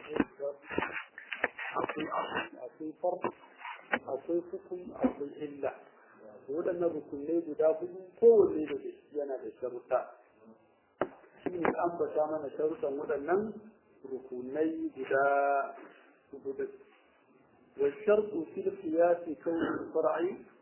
akwai akwai far akwai hukum akwai illa waɗannan rukunai guda hudu kowanne da shi yana da sharuɗa shi ne ambata mana sharuɗan waɗannan rukunai guda hudu والشرط في القياس كون الفرع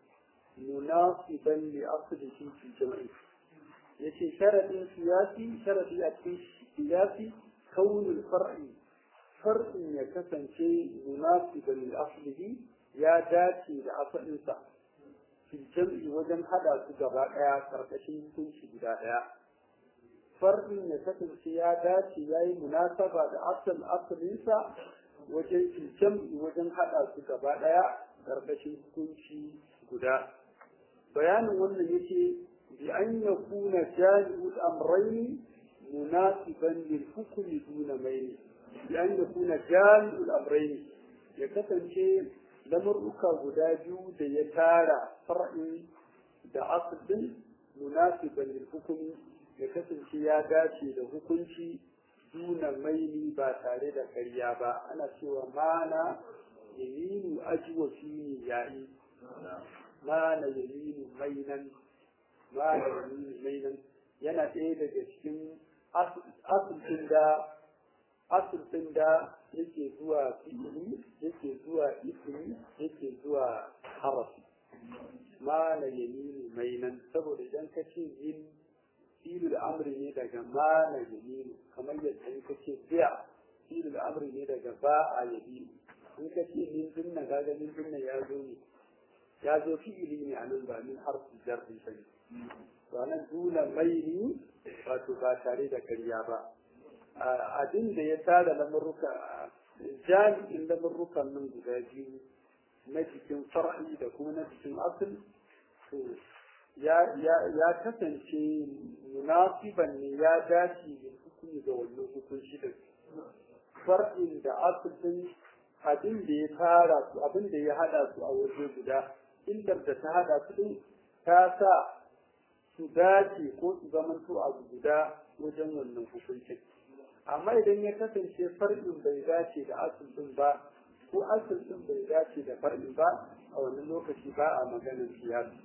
مناسبا لأصله في الجمع يتي شرط سياسي شرط في القياس كون الفرع فرع يكسن شيء مناسبا لأصله يا داتي لأصل في الجمع وجن هذا سجبا يا كركشين كل شيء بدا فرع يكسن شيء يا داتي يا مناسبة لأصل أصل wajen jam'i wajen haɗa su gaba ɗaya ƙarƙashin hukunci guda bayanin wannan yake bi an ya kuna jami'ul amraini munasiban lil hukmi duna maini bi an ya kuna jami'ul amraini ya kasance lamurruka guda biyu da ya tara far'i da aslin munasiban lil hukmi ya kasance ya dace da hukunci duna maili ba tare da karya ba ana cewa mana yaminu ajiwa fi ne yayi mana yaminu mainan mana yaminu mainan yana ɗaya daga cikin asibin da asibin da yake zuwa fi'ili yake zuwa ismi yake zuwa harafi mana yaminu mainan saboda idan ka ce yin filu da amri ne daga ma na yaminu kamar yadda in kace biya filu da amri ne daga ba a yaminu in ka ce min dinna kaga min dinna ya zo ne ya zo fi'ili ne anan ba min harfi jarri ba to anan duna maini wato ba tare da karya ba abin da ya tara lamurruka jami'in lamurrukan nan guda biyu na cikin far'i da kuma na cikin asali to ya kasance munasiban ne ya dace da hukumi da wannan hukunci da far'in da asirin abin da ya tara su abin da ya hada su a waje guda illar da ta hada su din ta sa su dace ko su zamanto a guda wajen wannan hukuncin amma idan ya kasance far'in bai dace da asirin ba ko asirin bai dace da far'in ba a wannan lokaci ba a maganar siyasa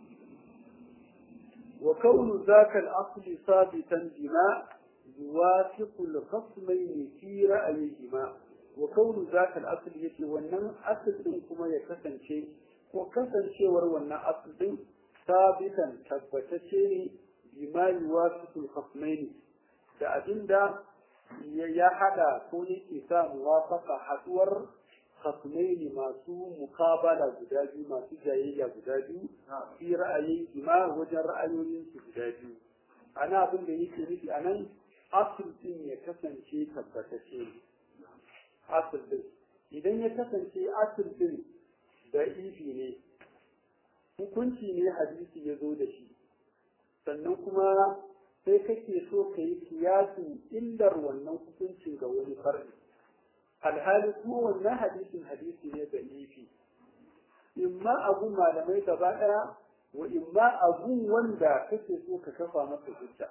وكون ذاك الأصل ثابتا بما يوافق الخصمين في رأيهما وكون ذاك الأصل يتي ونن أصل كما يكسن شيء وكسن شيء ونن أصل ثابتا تبتشيني بما يوافق الخصمين da abin da ya hada ko yake sa muwafaka haduwar khasmaini masu mukabala guda biyu masu jayayya guda biyu fi ra'ayi ma wajen ra'ayoyin su guda biyu ana abin da yake nufi anan asul din ya kasance tabbatacce ne asul din idan ya kasance asul din da ifi ne hukunci ne hadisi ya zo da shi sannan kuma sai kake so ka yi kiyasin illar wannan hukuncin ga wani far'i alhali kuma wannan hadisin hadisi ne da ifi imma abu malamai gaba daya wa imma abu wanda kake so ka kafa masa hujja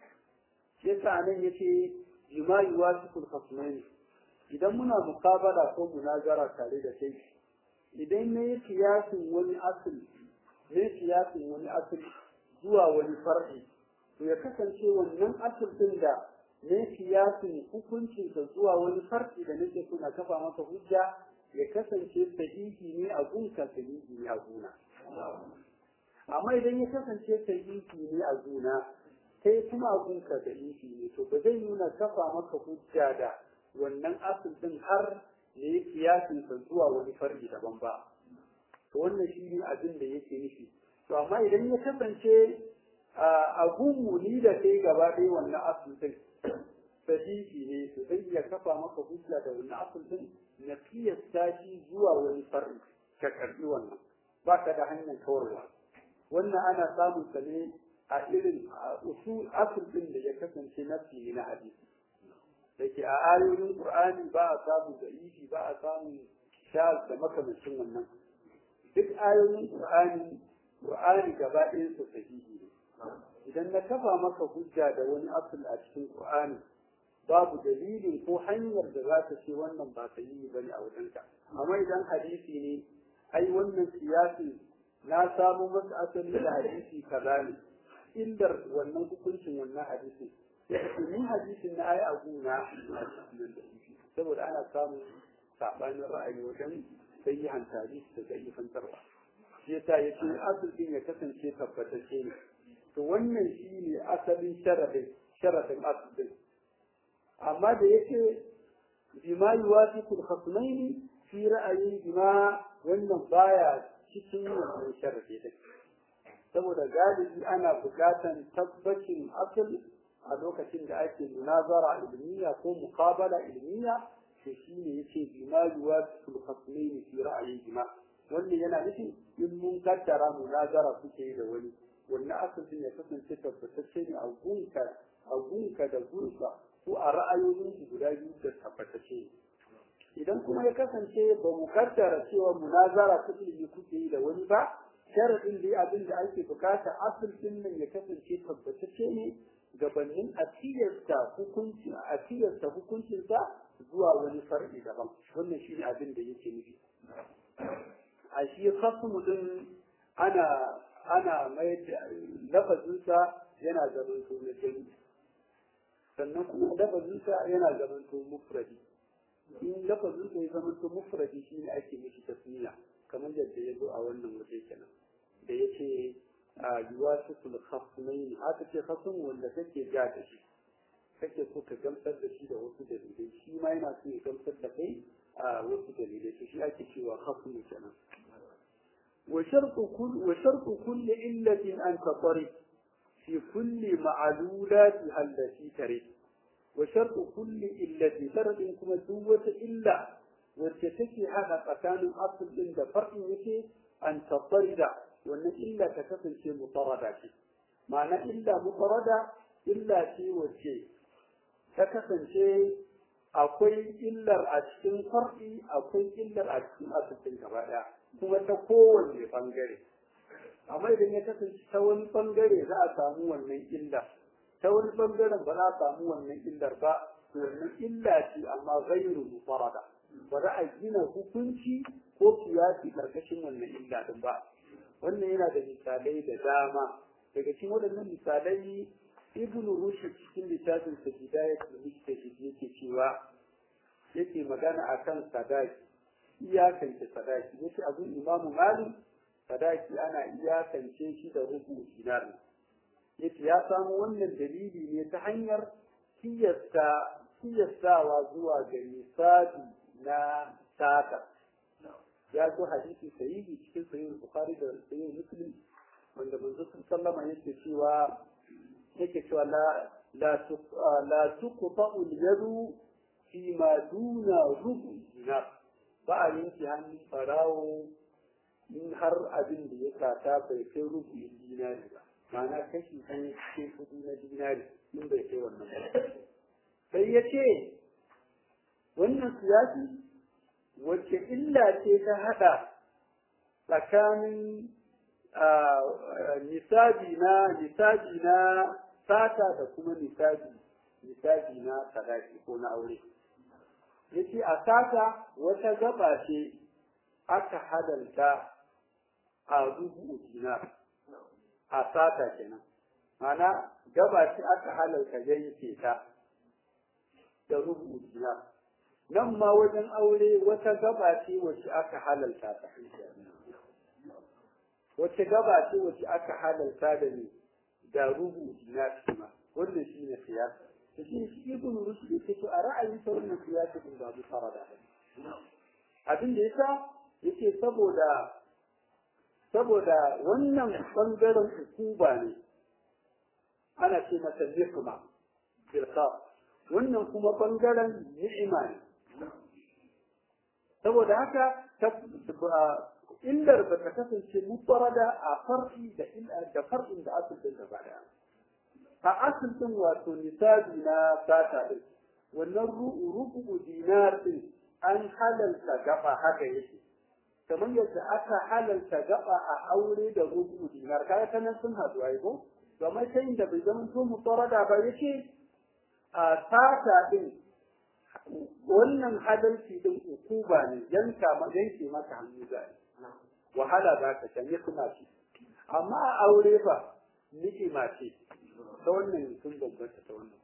yasa nan yace jima'i wasiqul khasmain idan muna mukabala ko munazara tare da kai idan ne kiyasin wani asali ne kiyasin wani asali zuwa wani far'i to ya kasance wannan asal din da ne kiyasin hukuncinsa zuwa wani farki da nake suna kafa masa hujja ya kasance sahihi ne a gunka sahihi ne a guna amma idan ya kasance sahihi ne a guna sai kuma a gunka sahihi ne to ba zai nuna kafa maka hujja da wannan asal din har ne kiyasinsa zuwa wani farki daban ba to wannan shi ne abin da yake nufi to amma idan ya kasance a gunmu ni da kai gaba ɗaya wannan asal din sahihi ne to zai iya kafa maka hujja da wani asal din na kiyasta shi zuwa wani far'i ka karbi wannan ba ka da hanyar kawarwa wannan ana samun sa ne a irin usul asal din da ya kasance nafi ne na hadisi da ke a ayoyin qur'ani ba a samun da'ifi ba a samun shaz da makamancin wannan duk ayoyin qur'ani qur'ani gaba ɗayan su sahihi ne idan na kafa maka hujja da wani asal a cikin qur'ani babu dalilin ko hanyar da za ta ce wannan ba ta yi bane a wajenka amma idan hadisi ne ai wannan siyasi na samu masa asali da hadisi kaza ne illar wannan hukuncin wannan hadisi ni hadisin na ai abu na saboda ana samun sabanin ra'ayi wajen sayyihan hadisi da zayyifan tarwa shi yasa yace asalin ya kasance tabbatacce ne to wannan shine asalin sharadin sharadin asalin amma da yake bima yuwafiqu al-khasmaini fi ra'ayi bima wannan baya cikin wannan sharadi din saboda galibi ana buƙatan tabbacin asal a lokacin da ake munazara ilmiya ko muqabala ilmiya to shine yace bima yuwafiqu al-khasmaini fi ra'ayi bima wannan yana nufin in mun kaddara munazara kuke da wani wannan asalin ya kasance tabbatacce ne a gunka a gunka da gunka ko a ra'ayoyin guda biyu da tabbatacce idan kuma ya kasance ba mu kaddara cewa munazara ta ilimi kuke yi da wani ba sharadin dai abin da ake bukata asalin nan ya kasance tabbatacce ne gabanin a tilasta hukunci a tilasta hukuncinsa zuwa wani far'i daban wannan shi ne abin da yake nufi a shi khasmu din ana ana mai da lafazinsa yana zaman to na jami'i sannan kuma lafazinsa yana zaman to mufradi in lafazinsa ya zaman to mufradi shi ne ake mishi tasmiya kamar yadda ya zo a wannan waje kenan da ya ce a yuwasitul khasmaini aka ce khasm wanda kake ja da shi kake so ka gamsar da shi da wasu dalilai shi ma yana so ya gamsar da kai a wasu dalilai to shi ake cewa khasmu kenan وشرط كل وشرط كل علة أن تطرد في كل معلولاتها التي ترد وشرط كل علة ترد كما دوة إلا وتتكي هذا مكان أصل عند فرق يكي أن تطرد وأن إلا تكفل شيء مطردة معنى إلا مطردة إلا شيء وشيء تكفل شيء akwai illar a cikin far'i akwai illar a cikin asibitin gaba ɗaya kuma ta kowanne bangare amma idan ya kasance ta wani bangare za a samu wannan illa ta wani bangaren ba za a samu wannan illar ba wannan illa ce amma gairu mufarada ba za a gina hukunci ko kiyasi karkashin wannan illa din ba wannan yana da misalai da dama daga cikin waɗannan misalai ibn rushd cikin littafin sa bidayatul mujtahid yake cewa yake magana akan sadaki iyakance sadaki yace abin imamu malik sadaki ana iyakance shi da rubu dinar yace ya samu wannan dalili ne ta hanyar kiyasta kiyastawa zuwa ga misali na sata ya zo hadisi sahihi cikin sahih bukhari da sahih muslim wanda manzo sallama yake cewa yake cewa la la la tuqta'u al-yadu fi ma duna rubu dinar ba a yanke hannun farawo in har abin da ya sata bai kai rubu dinari ba ma'ana kashi ɗaya cikin kuɗi na dinari in bai kai wannan ba sai ya ce wannan siyasi wacce illa ce ta haɗa tsakanin nisabi na nisabi na sata da kuma nisabi nisabi na sadaki ko na aure yace a sata wata gaba ce aka hadalta a rubu dinar a sata kenan mana gaba ce aka halalta yanke ta da rubu dinar nan ma wajen aure wata gaba ce wacce aka halalta ta wacce gaba ce wacce aka halalta da ni da rubu dinar shi ma wanda shi ne siyasa da shi shi ibn rushd yake to a ra'ayin sa wannan siyasa din ba mu farada abin da yasa yake saboda saboda wannan bangaren hukuma ne ana ce masa nikma bil wannan kuma bangaren ni'ima ne saboda haka illar ba ta kasance mufarada a far'i da da far'in da asalin gaba daya a asalin wato nisabi na sata din wannan rubu dinar din an halalta gaba haka yake kamar yadda aka halalta gaba a aure da rubu dinar kaga kanan sun haɗu ai ko kamar sai da bai zama to mufarada ba yake a sata din wannan adalci din ukuba ne yanka ma yanke maka hannu zai wahala za ka shan kuma ce amma a aure fa ni'ima ce ta wannan sun bambanta ta wannan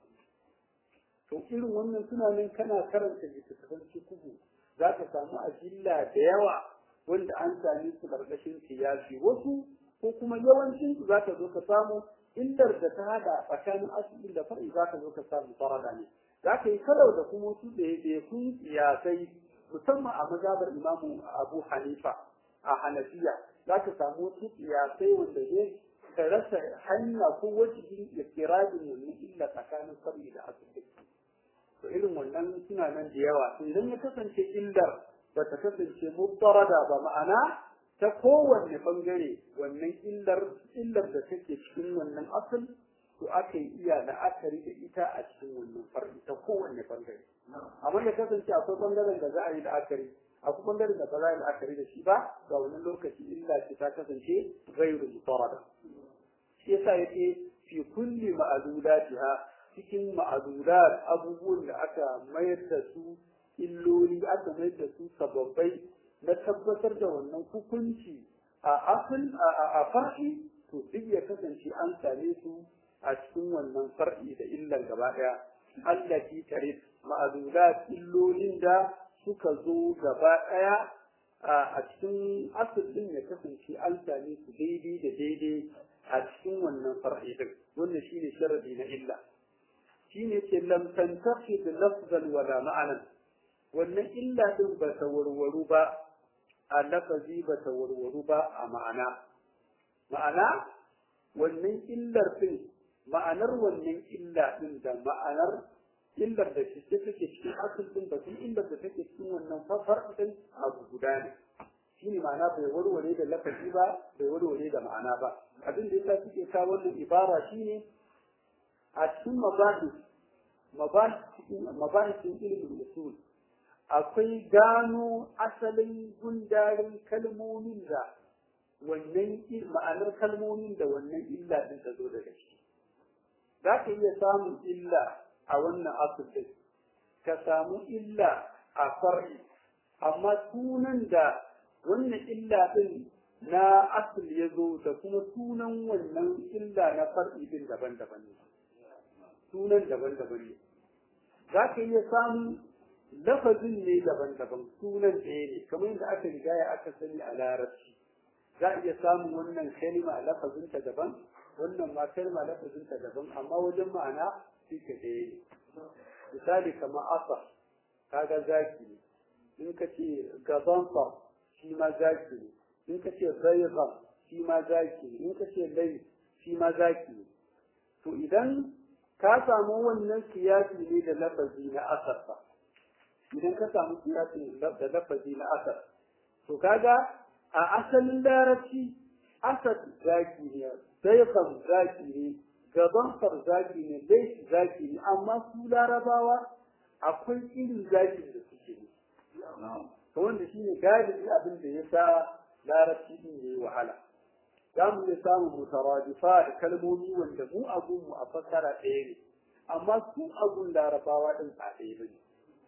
to irin wannan suna nan kana karanta littattafan kubu za ka samu ajilla da yawa wanda an sami su karkashin siyasi wasu ko kuma yawancin su za ka zo ka samu illar da ta hada tsakanin asibin da far'i za ka zo ka samu farada ne za ka yi kalau da kuma su da kun siyasai musamman a mazabar imamu abu hanifa a hanafiya za ka samu wasu siyasai wanda zai ka rasa hanya ko wajen ikirajin wannan illa tsakanin far'i da asibin to irin wannan suna nan da yawa to idan ya kasance illar ba ta kasance mutarada ba ma'ana ta kowanne bangare wannan illar illar da take cikin wannan asal to aka yi iya la'akari da ita a cikin wannan far'i ta kowanne bangare amma ya kasance akwai bangaren da za a yi la'akari akwai bangaren da ba za a yi la'akari da shi ba ga wannan lokaci illa ce ta kasance ghairu mutarada shi yasa yake fi kulli ma'adulatiha cikin ma'adurat abubuwan da aka mayar da su illoli aka mayar da su sababbai na tabbatar da wannan hukunci a asal a far'i to duk ya kasance an same su a cikin wannan far'i da illan gaba daya allati tarif ma'adurat illolin da suka zo gaba daya a cikin asal din ya kasance an same su daidai da daidai a cikin wannan far'i din wannan shine sharadi na illa shine ce lam tantaqid lafzan wala ma'anan wannan illa din ba ta warwaru ba a lafazi ba ta warwaru ba a ma'ana ma'ana wannan illar din ma'anar wannan illa din da ma'anar illar da shi take cikin asal din ba illar da take cikin wannan fafar din abu guda ne shine ma'ana bai warware da lafazi ba bai warware da ma'ana ba abin da yasa suke kawo wannan ibara shine a cikin mabahis mabahisin ilimin usul akwai gano asalin gundarin kalmomin da wannan ma'anar kalmomin da wannan illa din ta zo daga shi za ka iya samun illa a wannan asibiti ka samu illa a far'i amma sunan da wannan illa din na asil ya zo da kuma sunan wannan illa na far'i din daban-daban ne sunan daban-daban ne za ka iya samun lafazin ne daban-daban sunan ɗaya ne kamar yadda aka riga ya aka sani a larabci za a iya samun wannan kalma lafazinta daban wannan ma kalma lafazinta daban amma wajen ma'ana shi ka ɗaya ne misali kamar asa kaga zaki ne in ka ce gabansa shi ma zaki ne in ka ce zaiga shi ma zaki ne in ka ce lai shi ma zaki ne to idan ka samu wannan siyasi ne da lafazi na asar ba idan ka samu siyasi da lafazi na asar to kaga a asalin larabci asar zaki ne zaiqan zaki ne gaban zaki ne laifi zaki ne amma su larabawa akwai irin zaki da suke ne to wanda shine galibi abin da ya sa larabci din yayi wahala za mu iya samun mutaradifa da kalmomi wanda mu abun mu a fassara ɗaya ne amma su abun larabawa ɗin ba ɗaya ba ne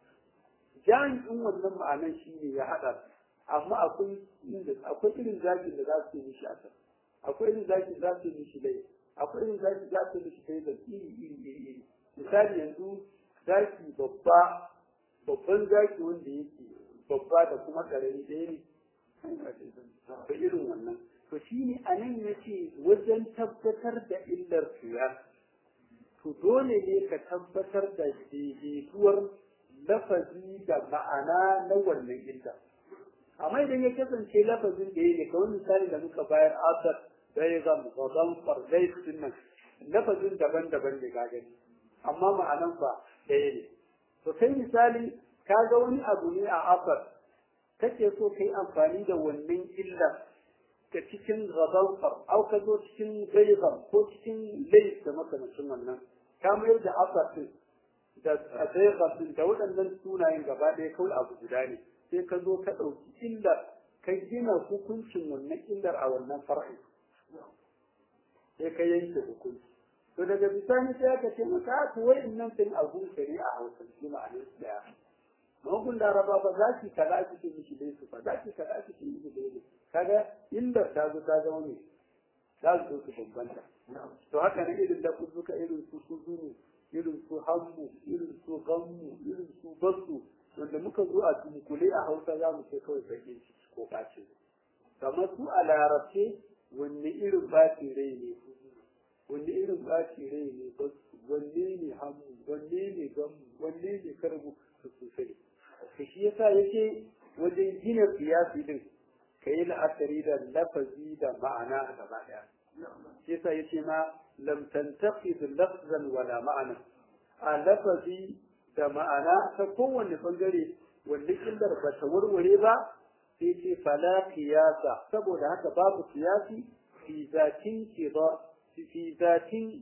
jami'in wannan ma'anan shi ne ya haɗa amma akwai akwai irin zakin da za su yi mishi asar akwai irin zakin da za su yi mishi lai akwai irin zakin da za su yi mishi kai da iri iri iri iri misali yanzu zaki babba babban zaki wanda yake babba da kuma ƙarami ɗaya ne da irin wannan to shi ne a nan ya ce wajen tabbatar da illar siya to dole ne ka tabbatar da daidaituwar lafazi da ma'ana na wannan illa amma idan ya kasance lafazin da ya ne kawai misali da muka bayar asar da ya zama gaban farzai sun nan lafazin daban-daban ne ga gani amma ma'anan ba ɗaya ne to kai misali ka ga wani abu ne a asar kake so kai amfani da wannan illar ka cikin gaban au ka zo cikin gaiban ko cikin lais da makamancin wannan ka mayar da asasin da gaiban da waɗannan sunayen gaba ɗaya kawai abu guda ne sai ka zo ka ɗauki illar ka gina hukuncin wannan illar a wannan far'i sai ka yanke hukunci to daga bisani sai aka ce maka to wa'annan sun abu shari'a hausa shi ma'anar su daya mahukun laraba ba za ki kaza ki ce mishi dai su ba za ki kaza ki ce mishi dai su kaga illar ta zo ta zama ne za su zo su bambanta to haka ne irin da kuzuka irin su kuzunu irin su hammu irin su gammu irin su basu wanda muka zo a tunkule a hausa za mu ce kawai bakin ciki ko ɓace kamar su a larabce wanne irin ɓacin rai ne wanne irin ɓacin rai ne basu wanne ne hammu wanne ne gammu wanne ne karbu su sosai to shi yasa yake wajen gina siyasi din ka yi la'akari da lafazi da ma'ana gaba ɗaya shi yasa yace ma lam tantaqid lafzan wala ma'ana a lafazi da ma'ana ta kowanne bangare wanda illar ba ta warware ba sai ce fala qiyasa saboda haka babu qiyasi fi zatin kiba fi zatin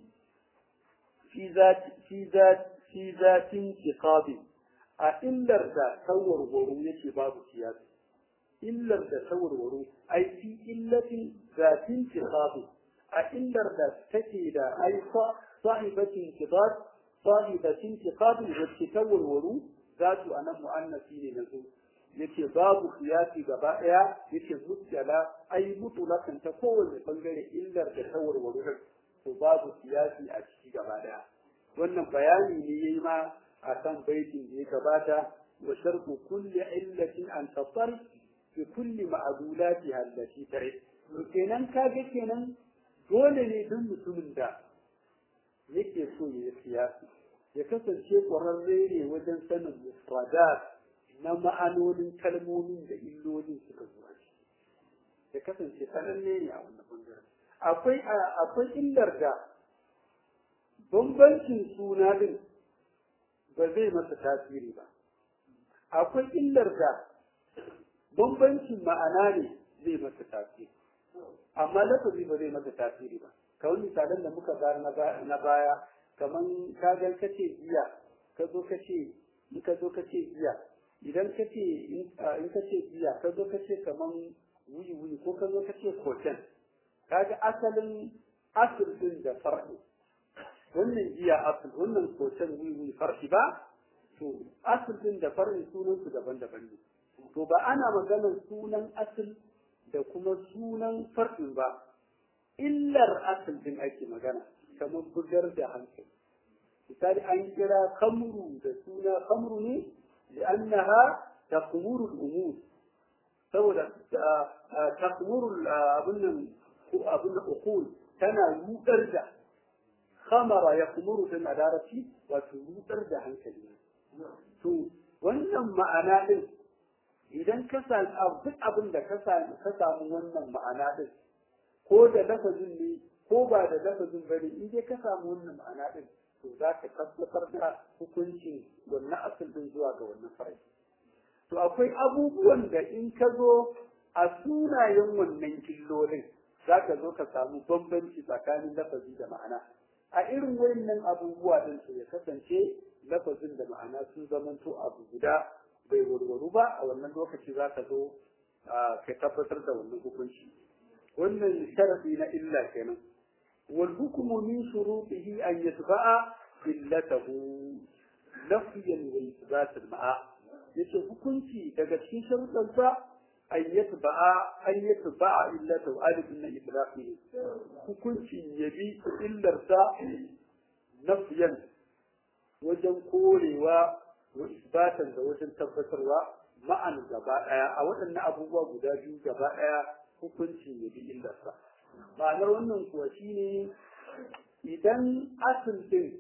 fi zati fi zati fi zatin kiqabi a illar da tawarwaro yake babu qiyasi illar da tawarwaro ai fi illatin zatin kiqabi a illar da take da aifa sahibatin kitab sahibatin kitab wacce ta warwaru za su anan mu'annasi ne na zo yace babu kiyasi gaba daya yace mutala ai mutulakan ta kowanne bangare illar da ta warwaru to babu kiyasi a ciki gaba daya wannan bayani ne yayi ma a kan baitin da ya gabata wa sharqu kulli illatin an tatar fi kulli ma'dulatiha allati tare kenan kage kenan dole ne duk mutumin da yake so ya yi siyasi ya kasance ƙwararre ne wajen sanin mufradat na ma'anonin kalmomin da illolin suka zuwa shi ya kasance sananne ne a wannan bangaren akwai akwai illar da bambancin suna din ba zai masa tasiri ba akwai illar da bambancin ma'ana ne zai masa tasiri amma lafazi ba zai masa tasiri ba kawai misalan da muka bayar na baya kaman kagan kace jiya ka zo kace in ka zo kace jiya idan kace in kace jiya ka zo kace kaman wuyi wuyi ko ka zo kace koten kaga asalin asul din da far'i wannan jiya asul wannan koten wuyi wuyi far'i ba to asul din da far'i sunan su daban-daban ne to ba ana maganar sunan asul da kuma sunan far'in ba illar asul din ake magana kamar bugar da hankali misali an kira kamru da suna kamru ne li'annaha taqmuru al-umur saboda taqmuru abun nan abun nan uqul tana rudar da khamara yaqmuru din adarati wato rudar da hankali to wannan ma'ana din idan ka samu duk abin da ka samu wannan ma'ana din ko da lafazin ne ko ba da lafazin bane in dai ka samu wannan ma'ana din to za ka tabbatar da hukuncin wannan asal din zuwa ga wannan farai to akwai abubuwan da in ka zo a sunayen wannan killolin za ka zo ka samu bambanci tsakanin lafazi da ma'ana a irin wayannan abubuwa din su ya kasance lafazin da ma'ana sun zamanto abu guda bai warwaru ba a wannan lokaci za ka zo ka tabbatar da wannan hukunci wannan sharafi na illa kenan wal hukmu min shurutihi an yatba'a illatahu nafiyan wa ithbat al ma'a yace hukunci daga cikin sharuɗan sa an yatba'a an yatba'a illatahu alif min idrafi hukunci yabi illar sa nafiyan wajen korewa wa isbatan da wajen tabbatarwa ma'an gaba daya a waɗannan abubuwa guda biyu gaba daya hukunci ya bi illarsa ma'anar wannan kuwa shine idan asil din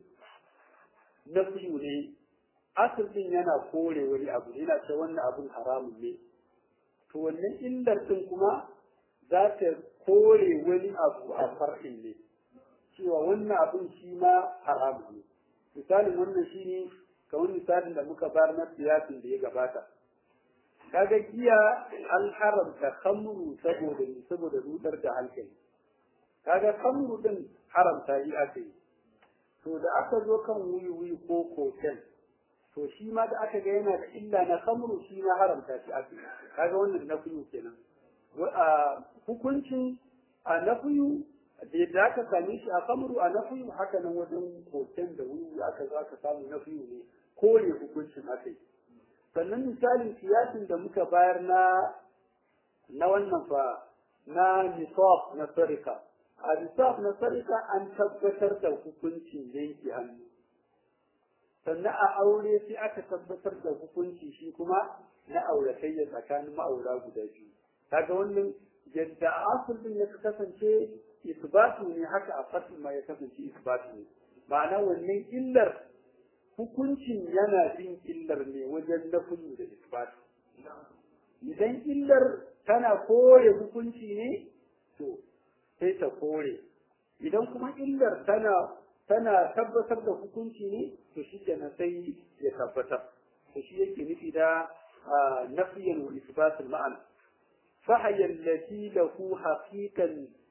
na fiyu ne asil din yana kore wani abu yana ce wannan abun haramun ne to wannan illar din kuma za ta kore wani abu a far'in ne cewa wannan abun shi ma haramun ne misalin wannan shine kamar misalin da muka bar na siyasin da ya gabata kaga giya an haramta khamru saboda saboda rudar da hankali kaga khamru din haramta yi aka yi to da aka zo kan wuyi wuyi ko koken to shi ma da aka ga yana da illa na khamru shi ma haramta shi aka yi kaga wannan nafiyu kenan hukuncin a nafiyu da yadda aka same shi a kamru a nafiyu haka nan wajen hoton da wuri aka za ka samu nafiyu ne kore hukuncin aka yi sannan misalin siyasin da muka bayar na na wannan fa na nisab na sarika a nisab na sarika an tabbatar da hukuncin yanke hannu sannan a aure sai aka tabbatar da hukunci shi kuma na auratayya tsakanin ma'aura guda biyu kaga wannan yadda asul din ya kasance isbatu ne haka a fatin ma ya kasance isbatu ne ma'ana wannan illar hukuncin yana bin illar ne wajen nafiyu da isbatu idan illar tana kore hukunci ne to sai ta kore idan kuma illar tana tana tabbatar da hukunci ne to shi kenan sai ya tabbatar to shi yake nufi da nafiyan wa isbatul ma'ana فهي التي له حقيقا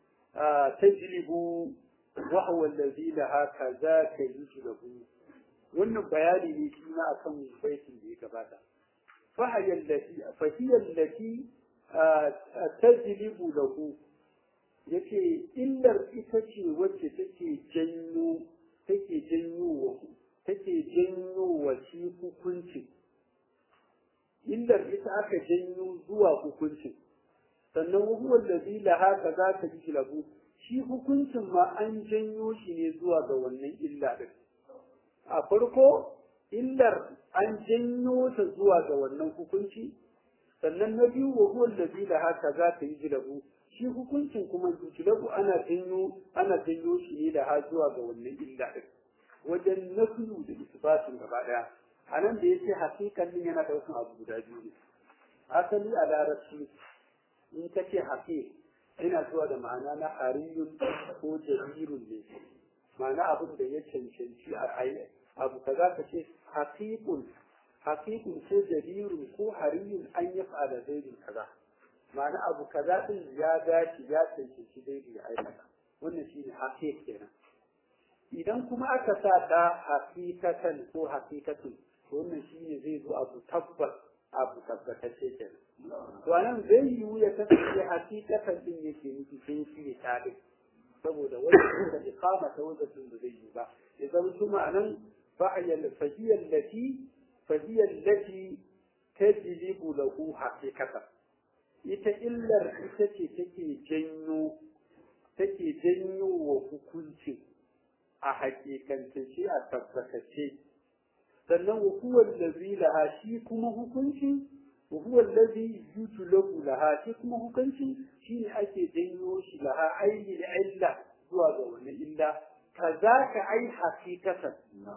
تجلب وهو الذي لها كذاك يجلب wannan bayani ne shi na akan baitin da ya gabata fahiyar lati fahiyar lati tajlibu lahu yace illar ita ce wacce take janyo take janyo wa take janyo wa shi hukuncin illar ita aka janyo zuwa hukuncin sannan huwa allazi laha kaza ta jilabu shi hukuncin ma an janyo shi ne zuwa ga wannan illa din a farko illar an janyo ta zuwa ga wannan hukunci sannan na biyu wa huwa allazi laha kaza ta jilabu shi hukuncin kuma jilabu ana janyo ana janyo shi ne da ha zuwa ga wannan illa din wajen nafiyu da isbatin gaba daya anan da yace hakikan din yana daukan abu guda biyu ne asali a larabci in ka ce haƙiƙ ina zuwa da ma'ana na hariyun ko jarirun ne ma'ana abin da ya cancanci a ayi abu ka za ka ce haƙiƙun haƙiƙun ko jarirun ko hariyun an yi fa'ada zaidin kaza ma'ana abu kaza din ya dace ya cancanci daidai ya aikata wannan shine haƙiƙ kenan idan kuma aka sa ta haƙiƙatan ko haƙiƙatun wannan shine zai zo abu tabbas abu tabbatacce kenan to anan zai yiwu ya kasance hakikatan din yake nufi sai shi ne tare saboda wani da iqama ta wajen da zai yi ba ya zama kuma anan fa'iyal fahiyal lati fahiyal lati tajlibu lahu haqiqatan ita illar ita ce take janyo take janyo wa hukunci a hakikance shi a tabbatace sannan wa huwa allazi laha shi kuma hukunci wa huwa allazi yutlabu laha shi kuma hukunci shine ake janyo shi laha aini da illa zuwa ga wannan illa kazaka ai hakikatan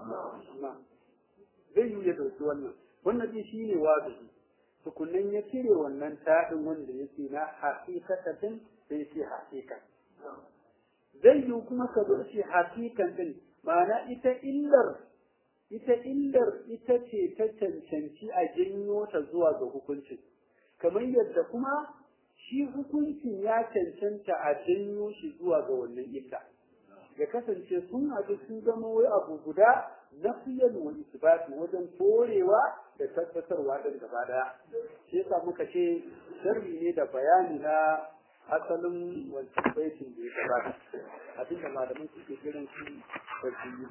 zai yi ya dauki wannan wannan shi shine wajibi tukunnan ya cire wannan taɗin wanda yake na hakikatan sai ce hakikan zai yi kuma ka bar shi hakikan din ma'ana ita illar ita illar ita ce ta cancanci a janyo ta zuwa ga hukuncin kamar yadda kuma shi hukuncin ya cancanta a janyo shi zuwa ga wannan illa ya kasance sun haɗu sun zama wai abu guda na fiyan wa isbati wajen korewa da tabbatarwa ɗin gaba ɗaya shi yasa muka ce sharri ne da bayani na asalin wancan baitin da ya gabata abinda malamai suke kiran shi tafsiri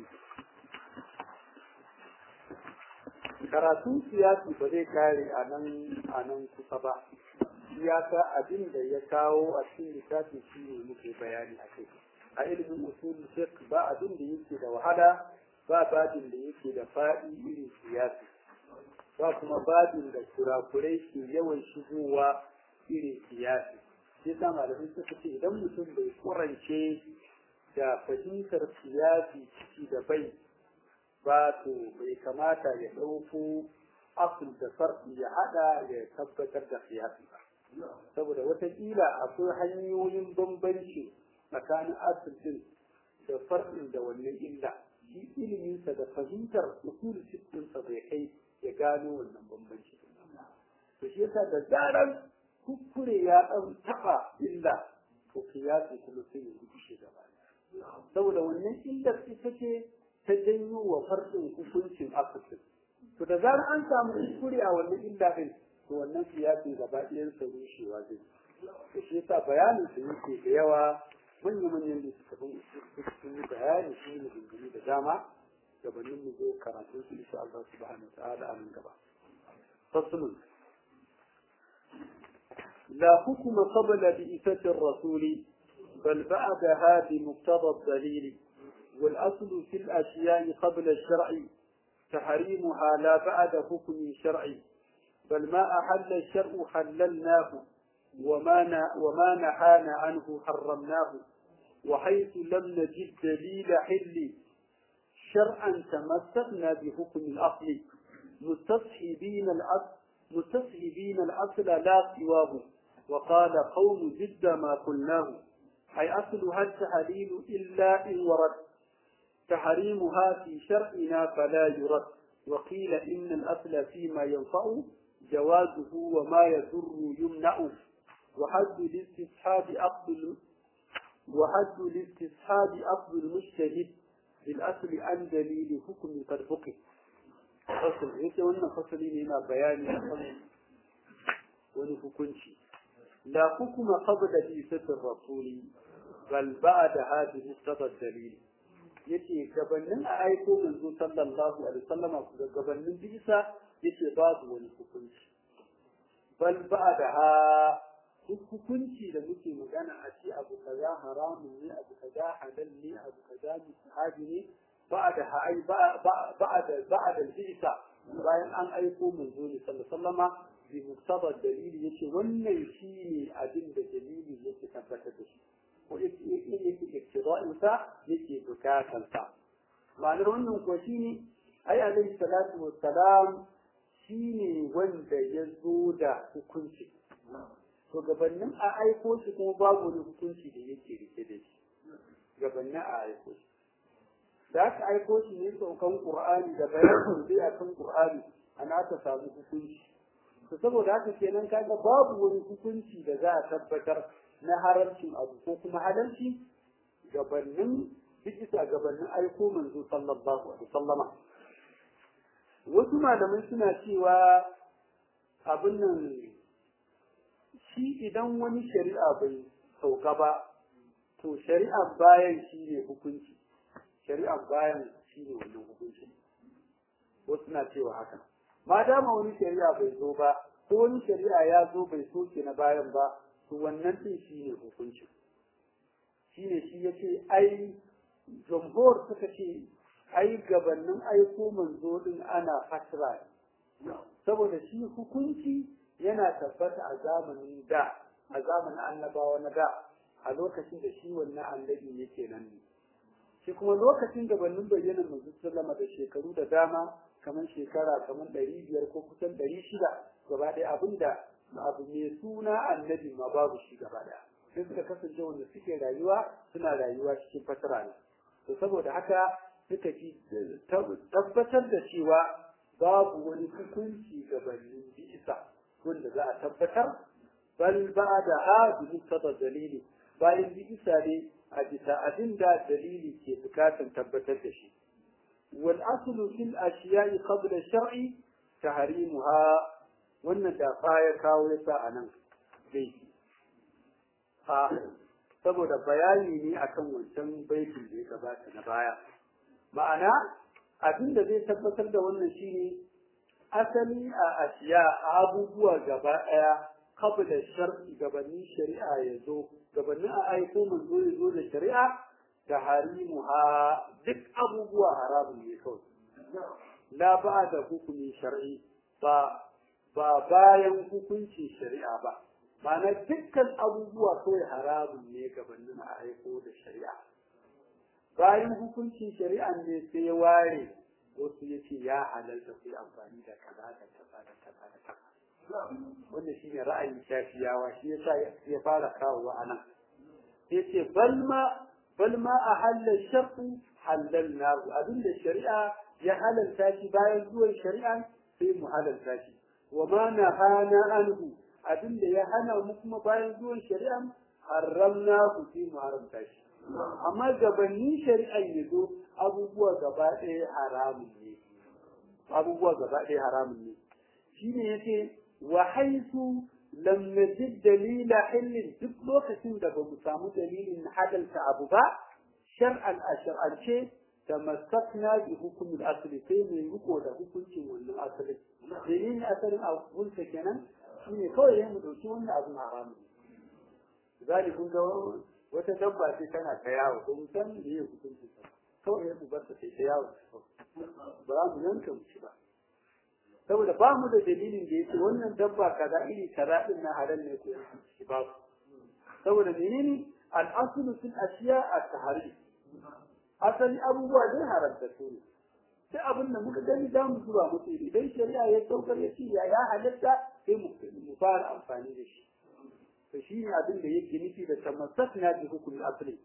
karatun siyasi ba zai kare a nan a nan kusa ba siyasa abin da ya kawo a cikin littafin shi ne muke bayani a kai a ilimin usul fiqh ba abin da yake da wahala ba babin da yake da faɗi irin siyasi ba kuma babin da kurakurai ke yawan shigowa irin siyasi sai sa malamai suka ce idan mutum bai kurance da fahimtar siyasi ciki da bai ba to bai kamata ya ɗauko asul da farɗi ya haɗa ya tabbatar da siyasi ba saboda watakila akwai hanyoyin bambanci tsakanin asul din da farɗin da wannan illa shi iliminsa da fahimtar usul ɗinsa bai kai ya gano wannan bambanci to shi yasa da zaran kuskure ya ɗan taɓa illa to kiyasi kuma sai ya rubuce gaba saboda wannan illar ita ce ta janyo wa farɗin hukuncin asibitin to da zarar an samu kuskure a wannan illa ɗin to wannan kiyasin gaba ɗayan sa rushewa zai to shi yasa bayanin su yake da yawa manya-manyan da suka bin sun yi bayani sun yi dingini da dama gabanin mu zo karatun su insha Allah subhanahu wa ta'ala a nan gaba fasulun لا حكم قبل بئسة الرسول بل بعدها بمقتضى الدليل والأصل في الأشياء قبل الشرع تحريمها لا بعد حكم شرعي بل ما أحل الشرع حللناه وما وما نهانا عنه حرمناه وحيث لم نجد دليل حل شرعا تمسكنا بحكم الأصل مستصحبين الأصل مستصحبين الأصل لا سواه وقال قوم جد ما قلناه أي أصلها التحليل إلا إن ورد تحريمها في شرعنا فلا يرد وقيل إن الأصل فيما ينفع جوازه وما يضر يمنع وحد الاستصحاب أقبل وحد الاستصحاب أقبل المجتهد بالأصل عن دليل حكم قد فقه فصل yake wannan fasali ne yana bayani akan wani hukunci la hukuma qabla isatir rasuli bal ba'da hadhihi muqtada dalil yace gabanin a aiko manzo sallallahu alaihi wasallam ga gabanin bisa yace babu wani hukunci bal ba'da duk hukunci da muke magana a ce abu kaza haramun ne abu kaza halal ne abu kaza musahabi ne ba'da ai ba'da ba'da bisa bayan an aiko manzo ne sallallahu alaihi wasallama bi muktaba dalili yace wannan shine abin da dalili yake tabbatar da shi ko yake yake iktira'in sa yake bukatan sa ma'anar wannan ko shine ai alaihi salatu wassalam shine wanda ya zo da hukunci to gabanin a aiko shi kuma babu wani hukunci da yake rike da shi gabanin a aiko shi da aka aiko shi ne saukan qur'ani da bayanin sai akan qur'ani ana ta samu hukunci to saboda haka kenan kaga babu wani hukunci da za a tabbatar na haramcin abu ko kuma halalci gabanin bisa gabanin aiko manzo sallallahu alaihi wasallama wasu malamai suna cewa abin nan shi idan wani shari'a bai sauka ba to shari'a bayan shi ne hukunci shari'a bayan shi ne wannan hukunci wasu na cewa haka ma dama wani shari'a bai zo ba ko wani shari'a ya zo bai soke na bayan ba to wannan din shi ne hukunci shi ne shi ya ce ai jamhur suka ce ai gabanin aiko manzo din ana fasra saboda shi hukunci yana tabbata a zamanin da a zamanin annabawa na da a lokacin da shi wannan annabi yake nan ne shi kuma lokacin gabanin bayyana manzo sallama da shekaru da dama kamar shekara kamar ɗari biyar ko kusan ɗari shida gaba ɗaya abinda abu mai suna annabi ma babu shi gaba ɗaya sai suka kasance wanda suke rayuwa suna rayuwa cikin fatara ne to saboda haka suka ci tabbatar da cewa babu wani hukunci gabanin bisa wanda za a tabbatar bal ba da ha bi dalili bayan bisa ne a bisa abin da dalili ke bukatan tabbatar da shi wal aslu fil ashiya'i qabla shar'i tahrimuha wannan da ya kawo yasa anan dai a saboda bayani ne akan wancan baitin da ya gabata na baya ma'ana abin da zai tabbatar da wannan shine asali a ashiya abubuwa gaba daya qabla shar'i gabanin shari'a ya zo gabanin a aiko manzo ya zo da shari'a da harimuha duk abubuwa haramun ne kawai la ba da hukumin shar'i ba ba bayan hukuncin shari'a ba ma'ana dukkan abubuwa kawai haramun ne gabanin a aiko da shari'a bayan hukuncin shari'a ne sai ya ware wasu ya ce ya halalta ku amfani da kaza da kaza da kaza da kaza wannan shi ne ra'ayin shafiyawa shi yasa ya fara kawowa a nan ya ce balma balma a halal shar'u halal nahu abinda shari'a ya halalta shi bayan zuwan shari'a sai mu halalta shi wa ma nahana anhu abinda ya hana mu kuma bayan zuwan shari'a haramnahu sai mu haramta shi amma gabanin shari'a ya zo abubuwa gaba ɗaya haramun ne abubuwa gaba ɗaya haramun ne shine yace wa haisu lam najid dalila hillin duk lokacin da ba mu samu dalilin hadalta abu ba shar'an a shar'ance tamassakna bi hukumin asali sai mai riko da hukuncin wannan asali dalilin asalin abunsa kenan shine kawai ya mu dauki wannan abun haramu zali kun ga wata dabba ce tana ta yawo ko san da ya hukuncin sa kawai ya mu bar ta ta yawo ba za mu yanka mu ci ba saboda ba mu da dalilin da yake wannan dabba kaza iri kaza din na halal ne ko shi ba saboda menene al-aslu fil ashiya at-tahrim asali abubuwa dai haramta su ne sai abin da muka gani za mu zuba musu idan shari'a ya saukar ya ce ya ya halatta sai mu fara amfani da shi to shi ne abin da yake nufi da tamassakna bi hukmi asli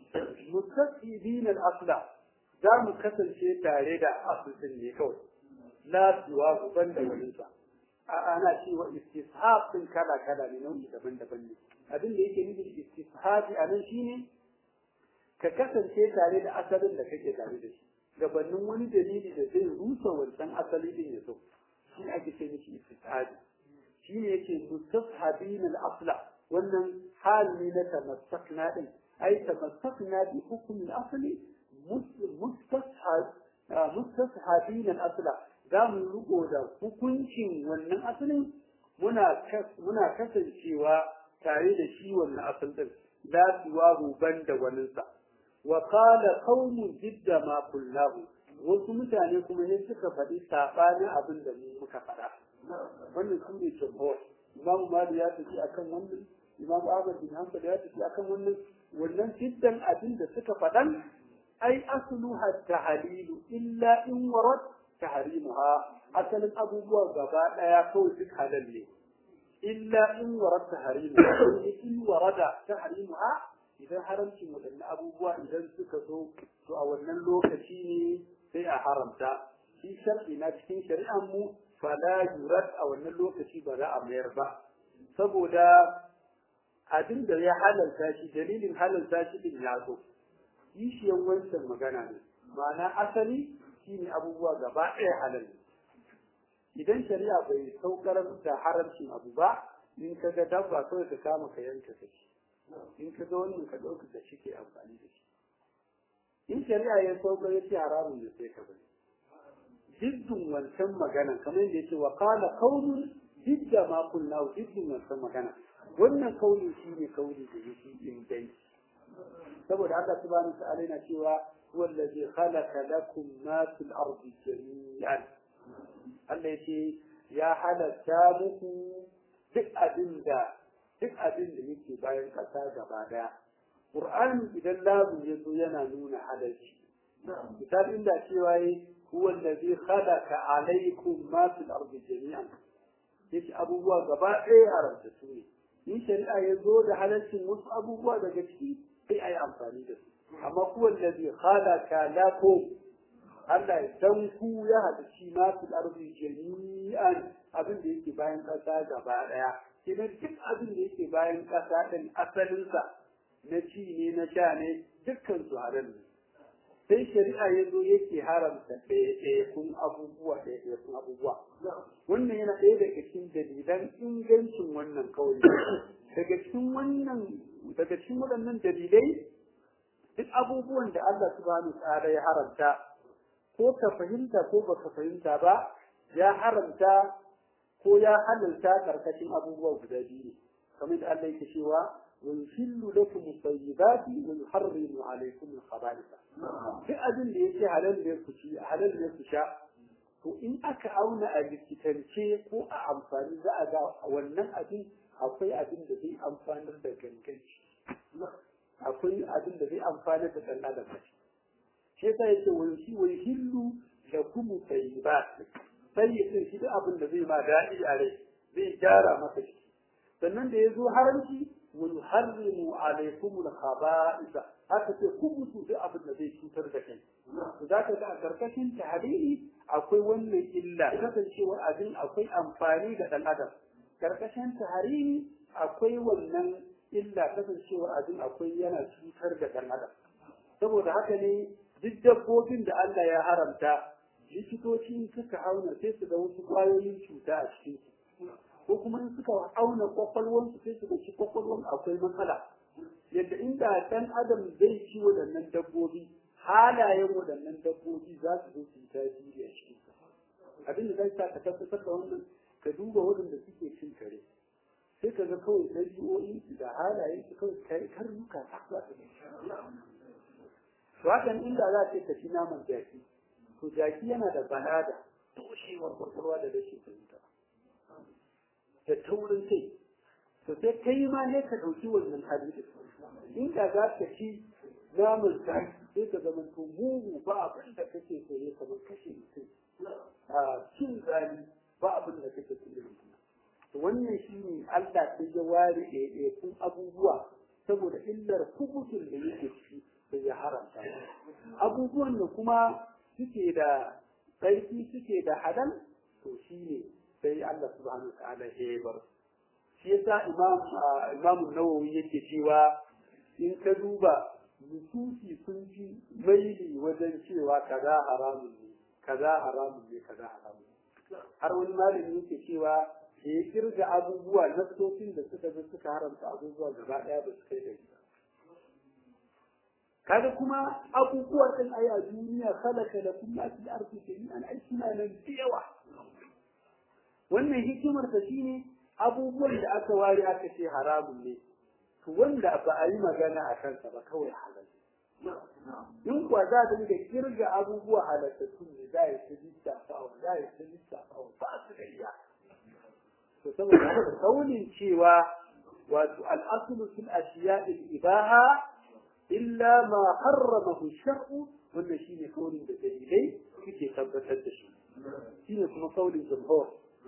mustaqibin al-asla za mu kasance tare da aslin ne kawai la siwa ban da wani sa ana cewa istishab din kala kala ne nau'i daban-daban ne abin da yake nufi istishabi a nan shine ka kasance tare da asalin da kake tare da shi gabanin wani dalili da zai rusa wancan asali din ya zo shi ake ce mishi istishabi shi ne yake mustashabin al-asla wannan hal ne na tamassakna din ai tamassakna bi hukm al-asli mustashab mustashabin al-asla za mu riko da hukuncin wannan asalin muna muna kasancewa tare da shi wannan asal din la siwahu banda waninsa wa qala qaumun jidda ma kullahu wasu mutane kuma ne suka faɗi sabanin abin da mu muka faɗa wannan su ne jumhur imam mali ya tafi akan wannan imam ahmad bin hanbal ya tafi akan wannan wannan jiddan abin da suka faɗan ai asluha tahlilu illa in warad tahrimuha asalin abubuwa gaba daya kawai duk halal ne illa in warad tahrimuha in warada tahrimuha idan haramcin waɗannan abubuwa idan suka zo to a wannan lokaci ne sai a haramta shi shar'i na cikin shari'an mu fala yurad a wannan lokaci ba za a mayar ba saboda abin da ya halalta shi dalilin halalta shi din ya zo kishiyan wancan magana ne ma'ana asali shine abubuwa gaba ɗaya halal idan shari'a bai saukar da haramcin abu ba in ka ga dabba kawai ka kama ka yanka ka ci in ka ga wannan ka ɗauka da shi ke amfani da shi in shari'a ya saukar ya ce haramun da sai ka bari jiddin wancan magana kamar yadda ya ce wa qala qawlun jidda ma kullu jiddin wancan magana wannan kauli shine kauli da yake inganci saboda Allah subhanahu wa ta'ala yana cewa huwa allazi khalaqa lakum ma fil ardi jami'an Allah yace ya halatta muku duk abin da duk abin da yake bayan kasa gaba daya Qur'ani idan labu ya zo yana nuna halalci misali inda cewa yi huwa allazi khalaqa alaykum ma fil ardi jami'an yace abubuwa gaba ɗaya haramta su ne in shari'a ya zo da halalcin wasu abubuwa daga ciki sai a yi amfani da su amma kuwa allazi khalaqa lakum Allah ya dan ku ya halicci ma fil ardi jami'an abin da yake bayan ƙasa gaba ɗaya idan duk abin da yake bayan ƙasa ɗin asalinsa na ci ne na sha ne dukkan su halal ne sai shari'a ya zo yake haramta ɗaya kun abubuwa ɗaya kun abubuwa wannan yana ɗaya daga cikin dalilan ingancin wannan kawai daga cikin wannan daga cikin waɗannan dalilai duk abubuwan da Allah subhanahu ta'ala ya haramta ko ka fahimta ko baka fahimta ba ya haramta ko ya halalta karkashin abubuwa guda biyu kamar da Allah yake cewa ويحل لكم الطيبات ويحرم عليكم الخبائث في أدن da yake halal ne ku ci halal ne ku sha to in aka auna a likitance ko a amfani za a ga wannan abin akwai abin da zai amfanar da ganganci akwai abin da zai amfanar da ɗan adam shi yasa yake wai wai hillu da kuma tayyibat sai ya shi da abin da zai ma daɗi a rai zai gyara maka shi sannan da ya zo haramci ويحرم عليكم الخبائث haka ce ku mutu duk abin da zai cutar da kai to za ka ga a karkashin tahriri akwai wannan illa kasancewar abin akwai amfani ga dan adam karkashin tahriri akwai wannan illa kasancewar abin akwai yana cutar da dan adam saboda haka ne duk dabbobin da Allah ya haramta likitoci suka auna sai su ga wasu kwayoyin cuta a cikin su ko kuma in suka auna kwakwalwansu sai su ci kwakwalwan akwai matsala yadda inda ɗan adam zai ci waɗannan dabbobi halayen waɗannan dabbobi za su zo su yi tasiri a cikin abin da zai sa ka tabbatar da wannan ka duba waɗanda suke cin kare sai ka ga kawai ɗabi'o'in su da halayen su kawai kai karnuka ta za su to hakan inda za ce ka ci naman jaki to jaki yana da balada toshewar kwakwalwa da rashin fahimta da taurin kai to sai kai ma ne ka ɗauki wannan hali inda za ka ci naman jaki sai ka zama to mugu ba abin da kake so ne kamar kashe mutum a cin zali ba abin da kake so ne to wannan shine Allah sai ya ware ɗaiɗaikun abubuwa saboda illar hukutun da yake ciki da ya haramta abubuwan da kuma suke da tsarki suke da halal to shine sai Allah subhanahu wa ta'ala ya bar shi yasa imam imam nawawi yake cewa in ka duba nususi sun fi maili wajen cewa kaza haramun ne kaza haramun ne kaza haramun har wani malami yake cewa da ya kirga abubuwa nassofin da suka zo suka haramta abubuwa gaba daya ba su kai da ba kaga kuma abubuwa din ai a duniya khalaqa lakum ma fil ardi jami'an ai suna nan da yawa wannan hikimar ta shine abubuwan da aka ware aka ce haramun ne to wanda ba a yi magana a kansa ba kawai halal in kuwa za ta da kirga abubuwa halattattu ne za a ta lissafa wa za a ta lissafa wa ba su da iya to saboda haka kaunin cewa wato al'asulu fil ashiya al ibaha illa ma harramahu shar'u wannan shine kaunin da dalilai suke tabbatar da shi shine kuma kaunin jumhur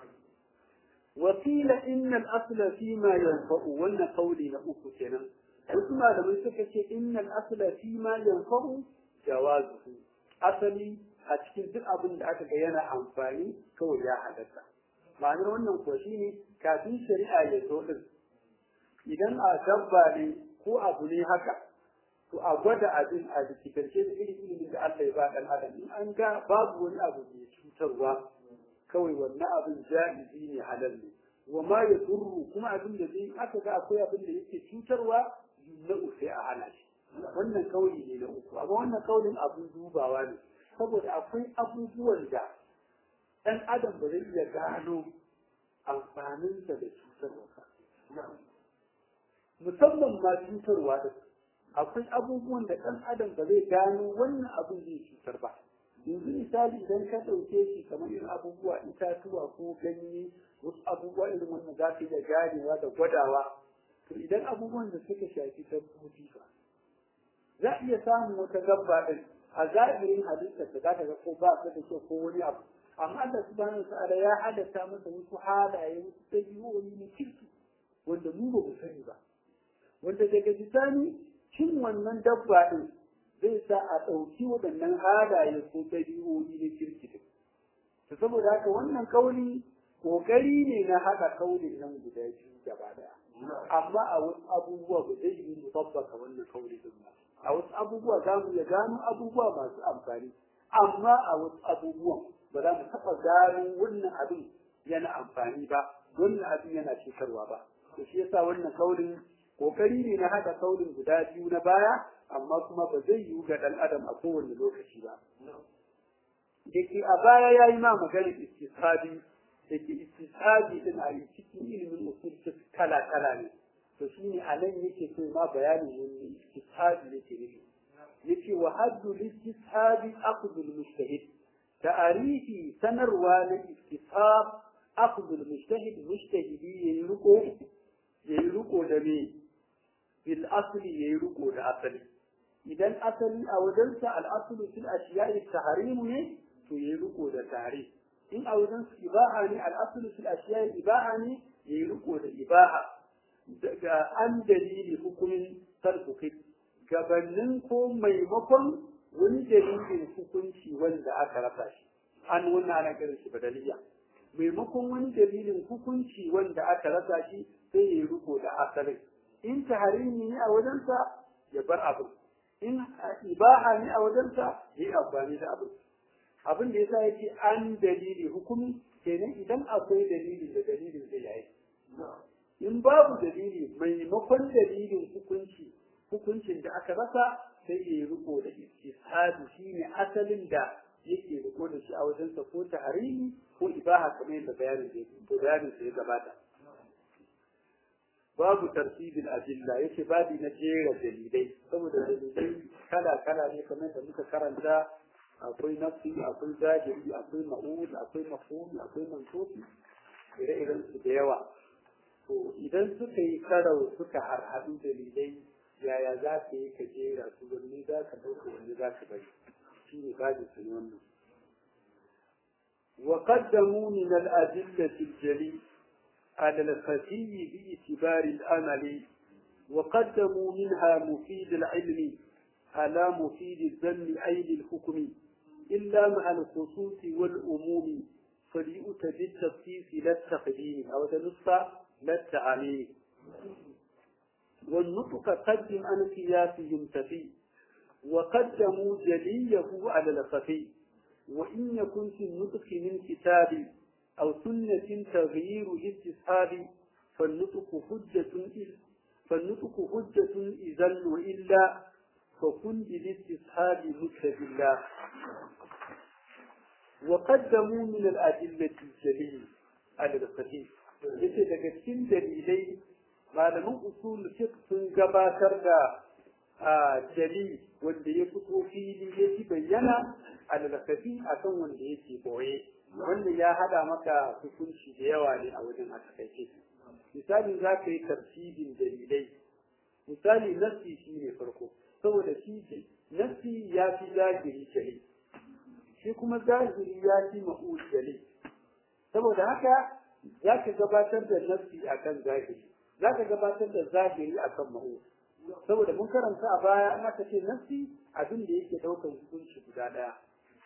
وقيل إن الأصل فيما ينفع وأن قولي لأوك كنا وكما لما يسكت إن الأصل فيما ينفع جوازه أصلي أتكين ذل أبن دعك ينا أنفاني كو يا حدثا معنى wannan kuwa shine kafin shari'a ya zo din idan a dabba ne ko abu ne haka to a gwada abin a likitance da irin ilimin da Allah ya ba dan adam in an ga babu wani abu mai cutarwa kawai wannan abin ja'izi ne halal ne wa ma ya turru kuma abin da zai aka ga akwai abin da yake cutarwa yumna'u sai a hana shi wannan kauli ne na uku amma wannan kaulin abin dubawa ne saboda akwai abubuwan da ɗan adam ba zai iya gano amfaninsa da cutarwa musamman ma cutarwa da akwai abubuwan da ɗan adam ba zai gano wannan abin zai cutar ba yanzu misali idan ka ɗauke shi kamar irin abubuwa itatuwa ko ganye wasu abubuwa irin wannan za ka iya ganewa da gwadawa to idan abubuwan da suka shafi dabbobi ba za a iya samun wata dabba ɗin a zahirin halittar da za ka ga ko ba ta da kyau ko wani abu amma Allah subhanahu wa ta'ala ya halatta masa wasu halaye wasu ɗabi'o'i na kirki wanda mu ba mu sani ba wanda daga bisani cin wannan dabba ɗin zai sa a ɗauki waɗannan halaye ko ɗabi'o'i na kirki din. To saboda haka wannan kauli ƙoƙari ne na haɗa kauli nan guda biyu gaba ɗaya. Amma a wasu abubuwa ba zai yi mu tabbaka wannan kauli din ba. A wasu abubuwa za mu iya gano abubuwa masu amfani. Amma a wasu abubuwan ba za mu taɓa gano wannan abin yana amfani ba, wannan abin yana cutarwa ba. To shi yasa wannan kaulin ƙoƙari ne na haɗa kaulin guda biyu na baya amma kuma ba zai yiwu ga ɗan adam a kowane lokaci ba. Da ke a baya ya yi ma magana istisabi da ke istisabi din a cikin ilimin usul kala kala ne. To shi ne a nan yake so ma bayanin wani istisabi yake nufi. Yake wa haddu listisabi akhdul mujtahid. Ta'arifi sanarwa na istisab akhdul mujtahid mujtahidi yayi riko yayi riko da me bil asli yayi riko da asali. idan asali a wajensa al'asulu fil ashiya'i tahrimu ne to yayi riko da tare in a wajen su ibaha ne al'asulu fil ashiya'i ibaha ne yayi riko da ibaha daga an dalili hukumin tarkuki gabanin ko maimakon wani dalilin hukunci wanda aka rasa shi an wannan ana kiran shi badaliya maimakon wani dalilin hukunci wanda aka rasa shi sai yayi riko da asalin in tahrimi ne a wajensa ya bar abin in ibaha ne a wajensa yi amfani da abin abin da yasa yake an dalili hukumi kenan idan akwai dalili da dalilin zai yi in babu dalili maimakon dalilin hukunci hukuncin da aka rasa sai ya yi riko da istihadi shine asalin da yake riko da shi a wajen sa ko tahrimi ko ibaha kamar yadda bayanin da bayanin da ya gabata babu tartibin adilla yake babi na jera dalilai saboda dalilai kala kala ne kamar da muka karanta akwai nafsi akwai zahiri akwai ma'ud akwai mafhum akwai mansufi ire-iren su da yawa to idan suka yi karau suka harhaɗu dalilai yaya za ka yi ka jera su wanne za ka ɗauka wanne za ka bari shi ne babin su ne wannan وقدموا من الأدلة الجليل على الخفي باعتبار الأمل وقدموا منها مفيد العلم على مفيد الذم أي للحكم إلا مع الخصوص والأموم فليؤت بالتخصيص لا التقديم أو تنص لا التعميم والنطق قدم عن قياسهم تفي وقدموا جليه على الخفي وإن يكن في النطق من كتاب أو سنة تغيير استصحاب فالنطق حجة فالنطق حجة إذا وإلا فكن بالاستصحاب مثل بالله وقدموا من الأدلة الجليل على الخفيف yace daga cikin dalilai malaman usul fiqh sun gabatar da jali wanda ya fito fili ya ci bayyana alakafi akan wanda yake boye wanda ya hada maka hukunci da yawa ne a wajen a takaice misali za ka yi tartibin dalilai misali nassi shi ne farko saboda shi nassi ya fi zahiri jali shi kuma zahiri ya fi ma'ul jali saboda haka za ka gabatar da nassi akan zahiri za ka gabatar da zahiri akan ma'ul saboda mun karanta a baya an aka ce nassi abin da yake daukar hukunci guda daya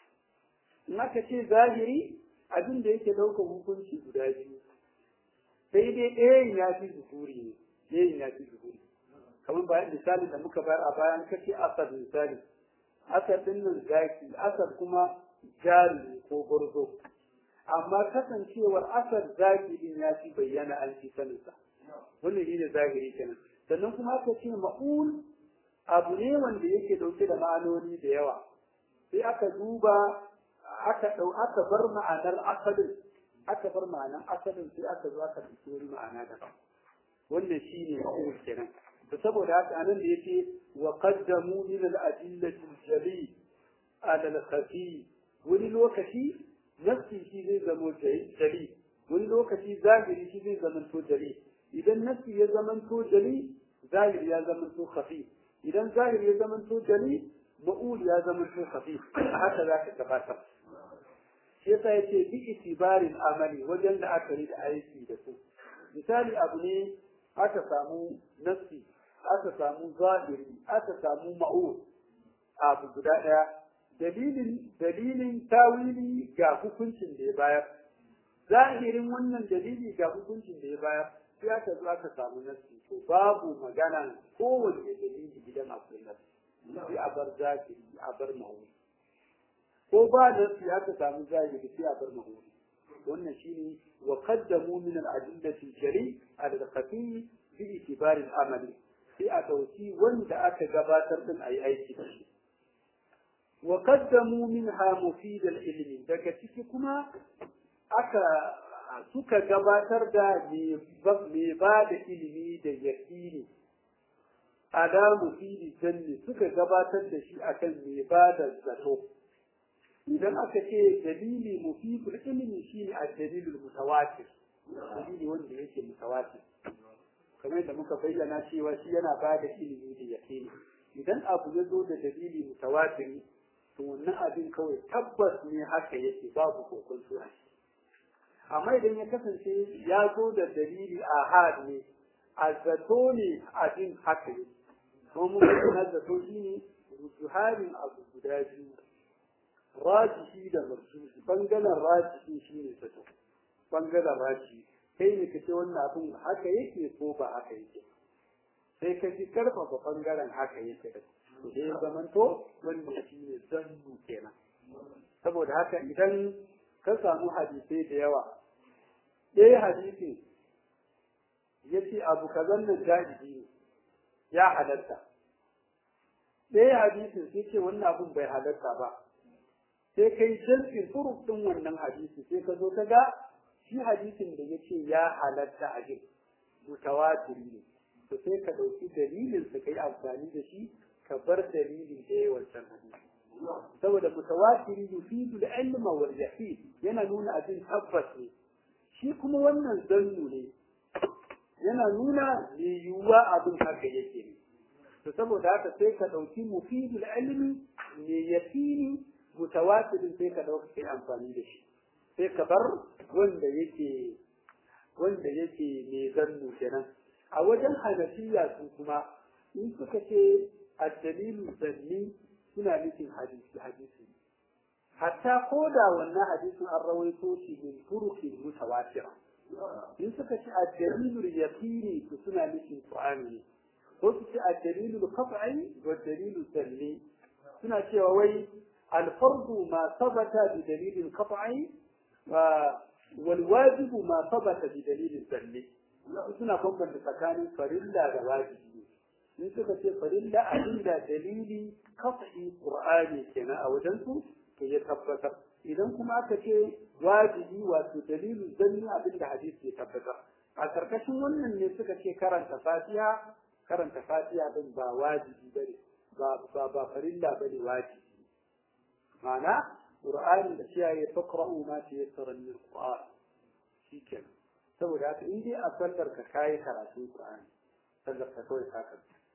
in aka ce zahiri abin da yake daukar hukunci guda biyu sai dai ɗayan ya fi zuhuri ne ɗayan ya fi zuhuri kamar bayan misali da muka bayar a bayan kace asar misali asar din nan zaki asar kuma jari ko gurzo amma kasancewar asar zaki din ya fi bayyana an fi saninsa wannan shine zahiri kenan sannan kuma aka ce ma'ul abu ne wanda yake dauke da ma'anoni da yawa sai aka duba aka dau aka bar ma'anar asalin aka bar ma'anar asalin sai aka zo aka dauki wani ma'ana daban wannan shine ma'ul kenan to saboda haka anan da yake wa qaddamu min al-adillati al-jali ala al-khafi wani lokaci nafsi shi zai zama jali wani lokaci zahiri shi zai zama to jali idan nafsi ya zama to jali zahiri ya zama to khafi idan zahiri ya zama to jali ma'ul ya zama to khafi haka za ka gabatar shi yasa yace bi itibarin amali wajen da aka yi da aiki da su misali abu ne aka samu nafsi aka samu zahiri aka samu ma'ul abu guda daya dalilin dalilin tawili ga hukuncin da ya bayar zahirin wannan dalili ga hukuncin da ya bayar sai aka zo aka samu nasi to babu magana kowanne dalili idan akwai nasi sai a bar zahiri a bar mahuri ko ba nasi aka samu zahiri sai a bar mahuri wannan shine wa qaddamu min al-adillati shari al-khafi bi itibari al-amali sai a dauki wanda aka gabatar din ayi aiki da shi wa qaddamu minha mufid al-ilmi daga ciki kuma aka suka gabatar da mai ba da ilimi da yaƙini ala mufidi janni suka gabatar da shi akan mai ba da zato idan aka ce dalili mufidul ilmi shine a dalilul mutawatir dalili wanda yake mutawatir kamar da muka bayyana cewa shi yana ba da ilimi da yaƙini idan abu ya zo da dalili mutawatiri to wannan abin kawai tabbas ne haka yake babu kokon a shi amma idan ya kasance ya zo da dalili a had ne a zato ne abin haka ne kuma mun na zato shi ne rujuharin abu guda biyu rajihi da marjuhi bangaren rajihi shi ne zato bangaren rajihi kai ne ka ce wannan abin haka yake ko ba haka yake sai ka fi karfafa bangaren haka yake da to dai zamanto wanda shi ne zannu kenan saboda haka idan ka samu hadisai da yawa ɗaya hadisin ya ce abu kazan nan jahili ne ya halatta ɗaya hadisin sai ce wannan abun bai halatta ba sai kai jam'in turuk ɗin wannan hadisi sai ka zo ka ga shi hadisin da ya ce ya halatta a jin mutawatiri ne to sai ka ɗauki dalilin su kai amfani da shi ka bar dalilin da ya wancan hadisi saboda mutawatiri yufidu al-ilma wal yaqin yana nuna abin tabbas ne shi kuma wannan zannu ne yana nuna yiwuwa abin haka yake ne to saboda haka sai ka ɗauki mufidul ilmi ne yaqini mutawatirin sai ka ɗauka kai amfani da shi sai ka bar wanda yake wanda yake mai zannu kenan a wajen hanafiya su kuma in suka ce addalilu zanni suna nufin hadisi hadisi hatta ko da wannan hadisin an rawaito shi min turukin mutawatira in suka ce addalilu yaqini su suna nufin qur'ani ne ko su ce addalilu qat'i wa dalilu zanni suna cewa wai الفرض ما ثبت بدليل قطعي والواجب ما ثبت بدليل ظني suna bambanta tsakanin farilla da wajibi in suka ce farilla abinda dalili kafi qur'ani kenan a wajen su to ya tabbatar idan kuma aka ce wajibi wato dalilu zanni abinda hadisi ya tabbatar a karkashin wannan ne suka ce karanta fatiha karanta fatiha din ba wajibi bane ba ba ba farilla bane wajibi ma'ana qur'ani da shi ya faqra'u ma tayassara min al-qur'an shikenan saboda haka in dai a sallar ka kai karatun qur'ani sallar ka kawai ka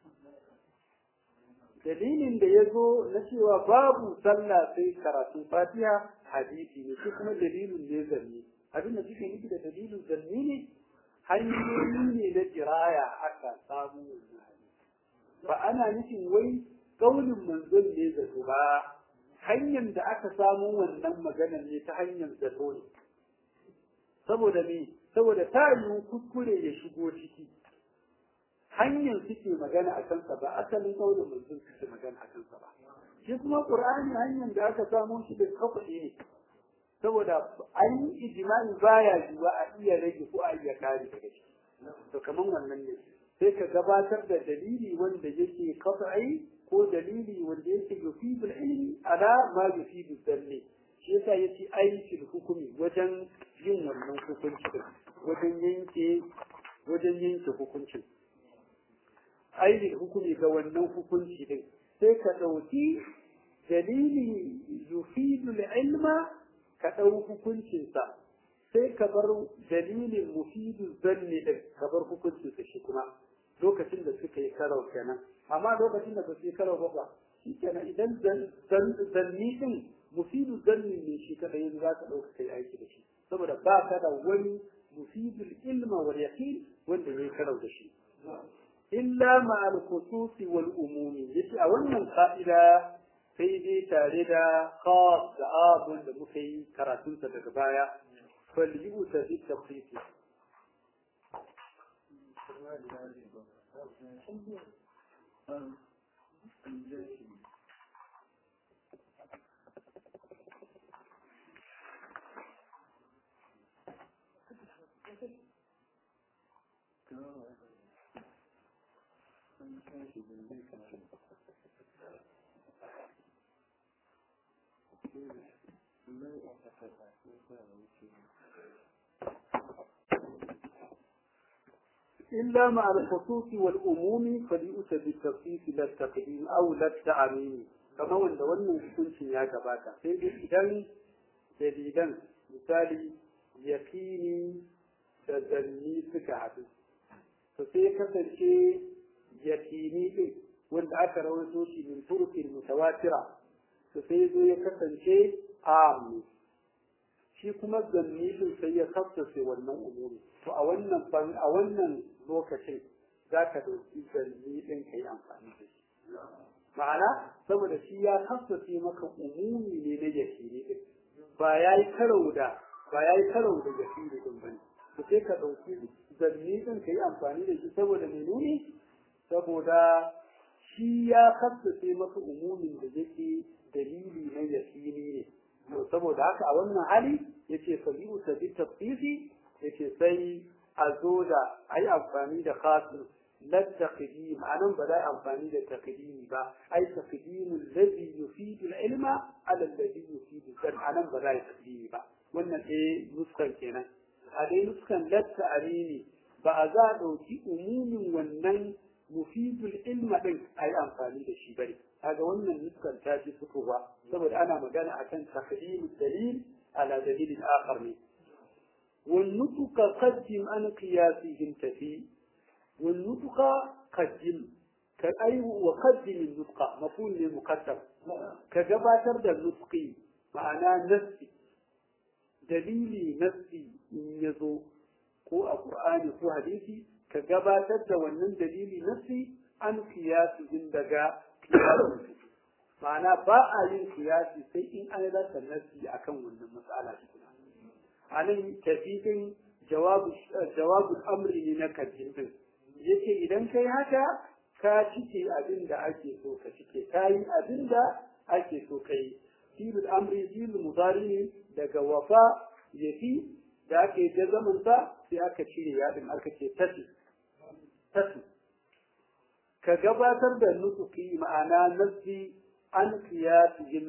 dalilin da ya zo na cewa babu sallah sai karatun fatiha hadisi ne shi kuma dalilin ne zanni abin da suke nufi da dalilin zanni ne hanyoyi ne na jiraya aka samu wannan hadisi ba ana nufin wai kaulin manzon ne zato ba hanyar da aka samu wannan maganar ne ta hanyar zato ne saboda me saboda ta yi kuskure ya shigo ciki hanyar suke magana a kansa ba asalin kaulin manzon suke magana a kansa ba shi kuma qur'ani hanyar da aka samu shi da kafa ne saboda an yi ijma'i baya yiwa a iya rage ko a iya kare daga shi to kaman wannan ne sai ka gabatar da dalili wanda yake qat'i ko dalili wanda yake yufidul ilmi ala ma yufidul dalli shi yasa yace aikin hukumi wajen yin wannan hukunci wajen yanke wajen yanke hukuncin aikin hukumi ga wannan hukunci din sai ka dauki dalili yufidul ilma ka dau hukuncinsa sai ka bar dalilin mufidul zanni din ka bar hukuncinsa shi kuma lokacin da suka yi karau kenan amma lokacin da ba su yi karau ba ba shi kenan idan zanni din mufidu zanni ne shi kada yin za ka ɗauka kai aiki da shi saboda ba ka da wani mufidul ilma wal yaqin wanda ya karau da shi illa ma al khususi wal umumi yace a wannan ka'ida sai dai tare da khas da abun da muka yi karatunsa daga baya fal yu'ta bi tafsiri إلا مع الخصوص والأموم فليؤتى بالتخصيص لا التقديم أو لا التعميم كما وند wannan hukuncin ya gabata sai dai idan dalilan misali yakini da zanni suka haɗu to sai kasance yakini din wanda aka rawaito shi min turukin mutawatira to sai zo ya kasance am shi kuma zanni din sai ya kasance wannan umuri to a wannan a wannan lokacin za ka ɗauki zanni ɗin ka yi amfani da shi. Ma'ana, saboda shi ya kasance maka umumi ne na yashiri ɗin, ba ya yi karau da ba ya yi karau da yashiri ɗin ba ne. To sai ka ɗauki zanni ɗin ka yi amfani da shi saboda menene? Saboda shi ya kasance maka umumin da yake dalili na yashiri ne. Saboda haka a wannan hali yace fa yi ta bi tafsiri yace sai a zo da ai amfani da khasu la taqdim anan ba za amfani da taqdimi ba ai taqdimu alladhi yufidu al-ilma ala alladhi yufidu al anan ba za taqdimi ba wannan eh nuskan kenan a dai nuskan la ta'rini ba a za a ɗauki umumin wannan mufidul ilma ɗin a yi amfani da shi bane kaga wannan nuskan ta fi fitowa saboda ana magana akan taqdimu dalil ala dalilin akhar ne والنطق قدم عن قياسهم تفي والنطق قدم كأي وقدم النطق مفهوم للمقدم كجباتر ده النطقي معناه نفسي دليلي نفسي يزو ko a Qur'ani ko hadisi ka gabatar da wannan dalili nafsi an kiyasi daga kiyasi ma'ana ba a yin kiyasi sai in an rasa nafsi akan wannan matsala tukuna anan tafidin jawabul amri ne na kajin din yace idan kai haka ka cike abin da ake so ka cike ka yi abin da ake so ka yi filul amri filul mudari ne daga wafa yafi da ake jazamin sa sai aka cire yadin aka ce tafi tafi ka gabatar da nutuki ma'ana nafsi an kiyasihim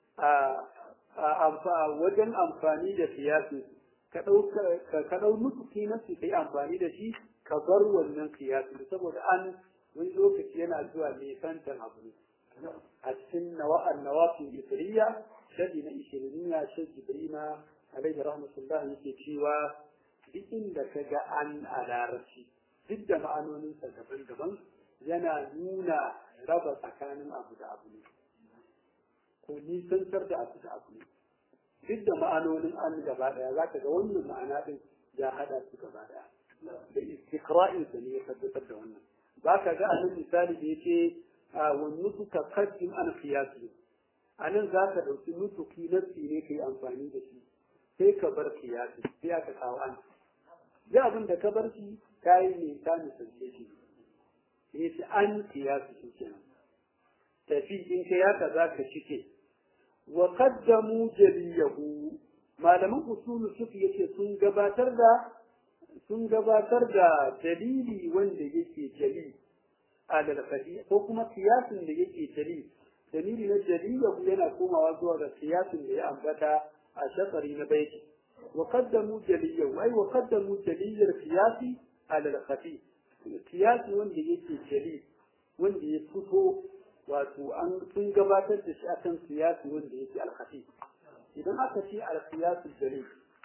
a wajen amfani da kiyasi ka ɗau nutuki nafsi ka yi amfani da shi ka bar wannan kiyasi saboda an wani lokaci yana zuwa mai santan abu a cikin nawa'an nawafin isriya shadi na ishiriniya shadi ibrima alaihi rahmatullah yake cewa duk inda ka ga an a larabci duk da ma'anoninsa daban-daban yana nuna raba tsakanin abu da abu ne ko nisantar da abu da abu ne duk da ma'anonin an gaba daya za ka ga wannan ma'ana din ya hada su gaba daya da istiqra'in sa ne ya tabbatar da wannan ba ka ga anan misali da yake wa nutuka qaddim an qiyasi anan za ka dauki nutuki nafsi ne kai amfani da shi sai ka bar qiyasi sai aka kawo an ya abin da ka bar shi kai ne ka misalce shi sai an qiyasi shi kenan tafi in kai haka za ka cike wa qaddamu jaliyahu malaman usul fiqh yace sun gabatar da sun gabatar da dalili wanda yake jali alal fadi ko kuma kiyasin da yake jali dalili na jaliyahu yana komawa zuwa ga kiyasin da ya ambata a shafari na baiti wa qaddamu jaliyahu ai wa qaddamu jaliyar qiyasi alal khafi kiyasi wanda yake jali wanda ya fito wato an sun gabatar da shi akan siyasi wanda yake alkhafi idan aka ce alkiyasul dalil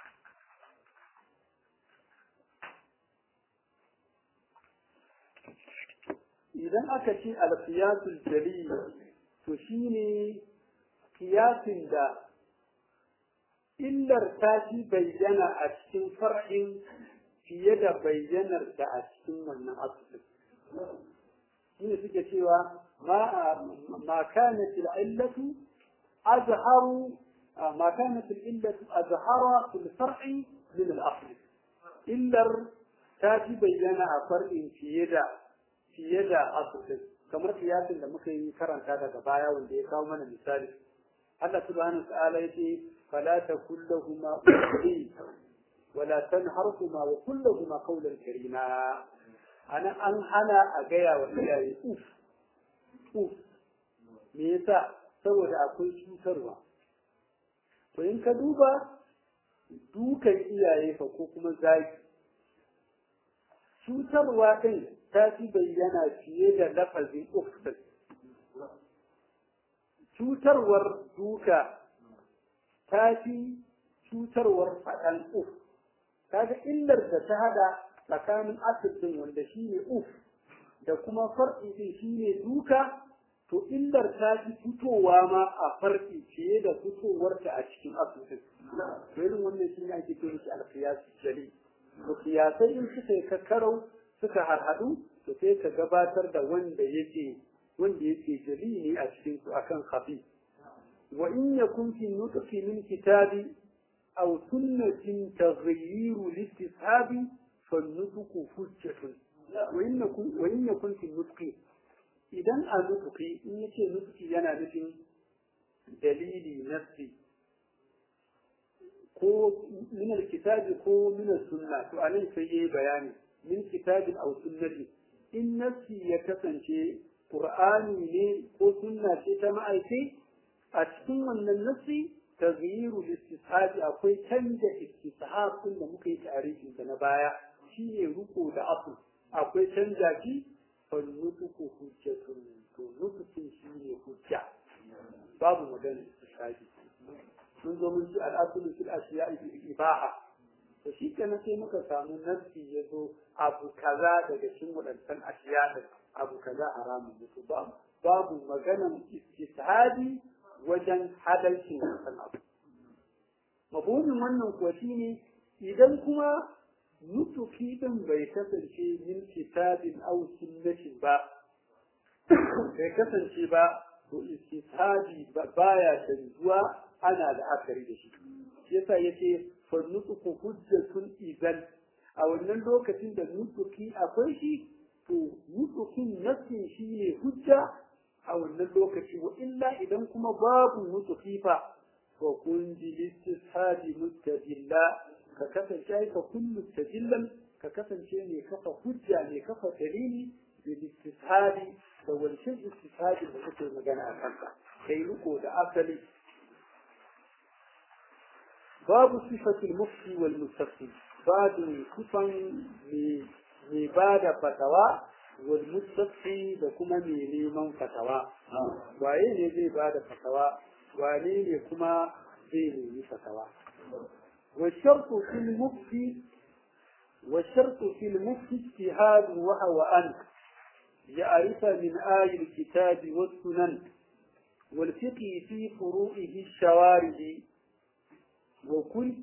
idan aka ce alkiyasul dalil to shine kiyasin da illar ta fi bayyana a cikin far'in fiye da bayyanar da a cikin wannan asibitin shine suke cewa ما كانت العلة أظهر ما كانت العلة أظهر في الفرع من الأصل إلا تاتي بينا فرع في يدا في يدا أصل كما قياس لما كان كرن هذا كبايا واللي يقاوم من المثال الله سبحانه وتعالى يقول فلا تكن لهما أولي ولا تنهرهما وكن لهما قولا كريما أنا أنحنى أجيا وإياي أوف uf me yasa saboda akwai cutarwa to in ka duba dukan iyaye fa ko kuma zaki cutarwa ɗin ta fi bayyana fiye da lafazin uf ɗin cutarwar duka ta fi cutarwar faɗan uf kaga illar da ta hada tsakanin asibin wanda shine uf da kuma far'i din shine duka to illar ta fi fitowa ma a far'i fiye da fitowarta a cikin asusun irin wannan shi ne ake kira shi alqiyasi jali to qiyasai in suka yi kakkarau suka harhadu to sai ka gabatar da wanda yake wanda yake jali ne a cikin su akan khafi wa in yakun fi nutqi min kitabi aw sunnatin taghyiru listishabi fa nutqu hujjatun وإن يكن في النطق إذا النطق إن يكون النطق yana nufin dalili nafsi ko min alkitabi ko min sunna to anan sai yayi bayani min kitabin aw sunnati in nafsi ya kasance qur'ani ne ko sunna ce ta ma'aiki a cikin wannan nafsi tagyiru istishabi akwai canja istishab din da muka yi tarihin da na baya shine ruko da afu akwai canja shi fa nutuku hujjatun to nutukun shine hujja babu magana istishabi mun zo mun ci al'asulu fil ashiya'i bil ibaha to shi kenan sai muka samu nafsi ya zo abu kaza daga cikin wadannan ashiya din abu kaza haramun ne to babu babu maganan istishhadi wajen hadalcin wannan abu mabunin wannan kuwa shine idan kuma nutuki din bai kasance min kitabin aw sunnatin ba bai kasance ba to istishhadi baya canjuwa ana da akari da shi shi yasa yace fa nutuku hujjatun idan a wannan lokacin da nutuki akwai shi to nutukin nafsin shi ne hujja a wannan lokaci wa illa idan kuma babu nutuki fa fa kun ji listishadi mustadilla ka kasance ka kun mustadillan ka kasance ne kafa hujja ne kafa dalili da listishadi da wancan istishadi da kake magana a kansa kai riko da asali babu sifatul mufti wal mustafti babu kufan mai ba da fatawa wal mustafti da kuma mai neman fatawa waye ne zai ba da fatawa wane ne kuma zai nemi fatawa wa shartu fil mufti wa shartu fil mufti ijtihad wa huwa an يعرف من آي الكتاب والسنن والفقه في فروعه الشوارد وكل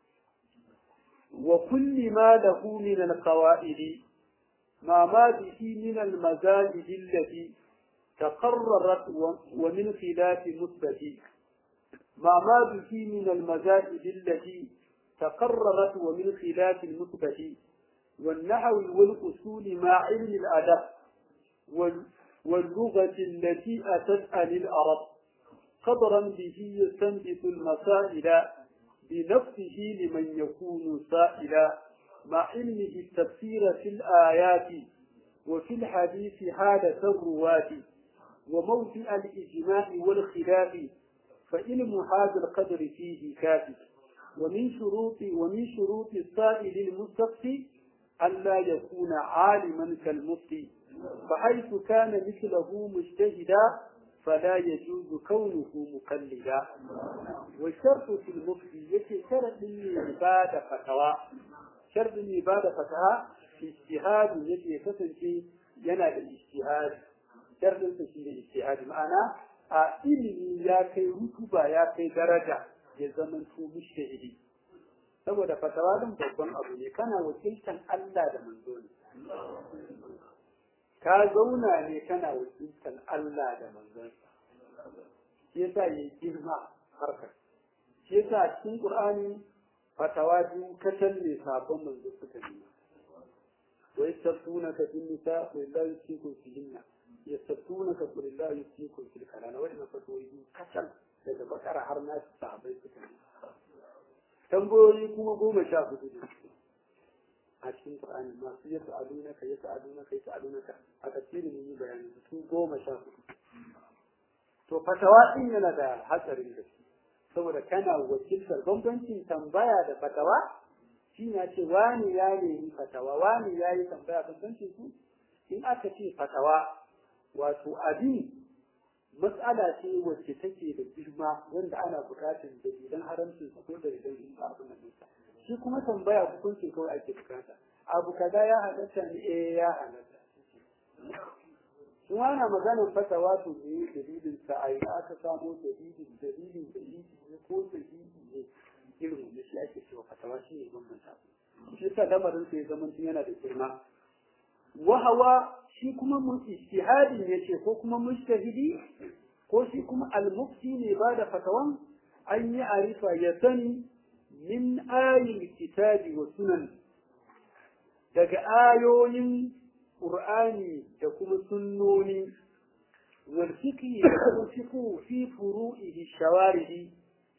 وكل ما له من القواعد ما ما به من المزاج التي تقررت ومن خلاف مثبت ما ما به من المزاج التي تقررت ومن خلاف المثبت والنحو والأصول مع علم الأدب واللغة التي أتت عن العرب قدرا به يستنبط المسائل بنفسه لمن يكون سائلا مع علمه التفسير في الآيات وفي الحديث حالة الرواة وموضع الإجماع والخلاف فعلم هذا القدر فيه كافي ومن شروط ومن شروط السائل المستفتي ألا يكون عالما كالمفتي فحيث كان مثله مجتهدا فلا يجوز كونه مقلدا والشرط في المفتي يكي شرط العبادة فتوى شرط العبادة فتوى في اجتهاد يكي كسنشي ينا الاجتهاد شرط في الاجتهاد معنا a ilimi ya kai rutuba ya kai daraja ya zaman su mushtahidi saboda fatawa din babban abu ne kana wakiltan Allah da manzo ne ka zauna ne kana wakiltan Allah da manzonsa shi yasa yi girma harkar shi yasa cikin Qur'ani fatawa biyu kacal ne sabon manzo suka nuna wa yastaftunaka fin nisa wa la yusikum fihinna yastaftunaka qul la yusikum fil kalala wa inna fatawa biyu kacal daga bakara har na sahabbai suka nuna tambayoyi kuma goma sha hudu ne a cikin Qur'ani masu yasa adunaka yasa adunaka yasa adunaka a tafsirin yi bayani su goma sha hudu to fatawa din yana da hatsarin gaske saboda kana wakiltar bambancin tambaya da fatawa shi na ce wani ya nemi fatawa wani ya yi tambaya bambancin su in aka ce fatawa wato abin matsala ce wacce take da girma wanda ana buƙatar dalilan haramcin su ko dalilan yin abin nan nisa shi kuma tambaya hukuncin kawai ake bukata abu kaza ya halatta ne eh ya halatta in ana maganar fatawa to ne dalilin sa a ina aka samo dalilin dalilin dalili ne ko dalili ne irin wanda shi ake cewa fatawa shi ne bambanta shi yasa lamarin sai zaman yana da girma wahawa shi kuma mun ijtihadi ne ce ko kuma mujtahidi ko shi kuma al-mufti ne ba da fatawan an yi arifa ya sani min ayin kitabi wa sunan daga ayoyin qur'ani da kuma sunnoni wal fiqhi da kuma fiqhu fi furu'ihi shawaridi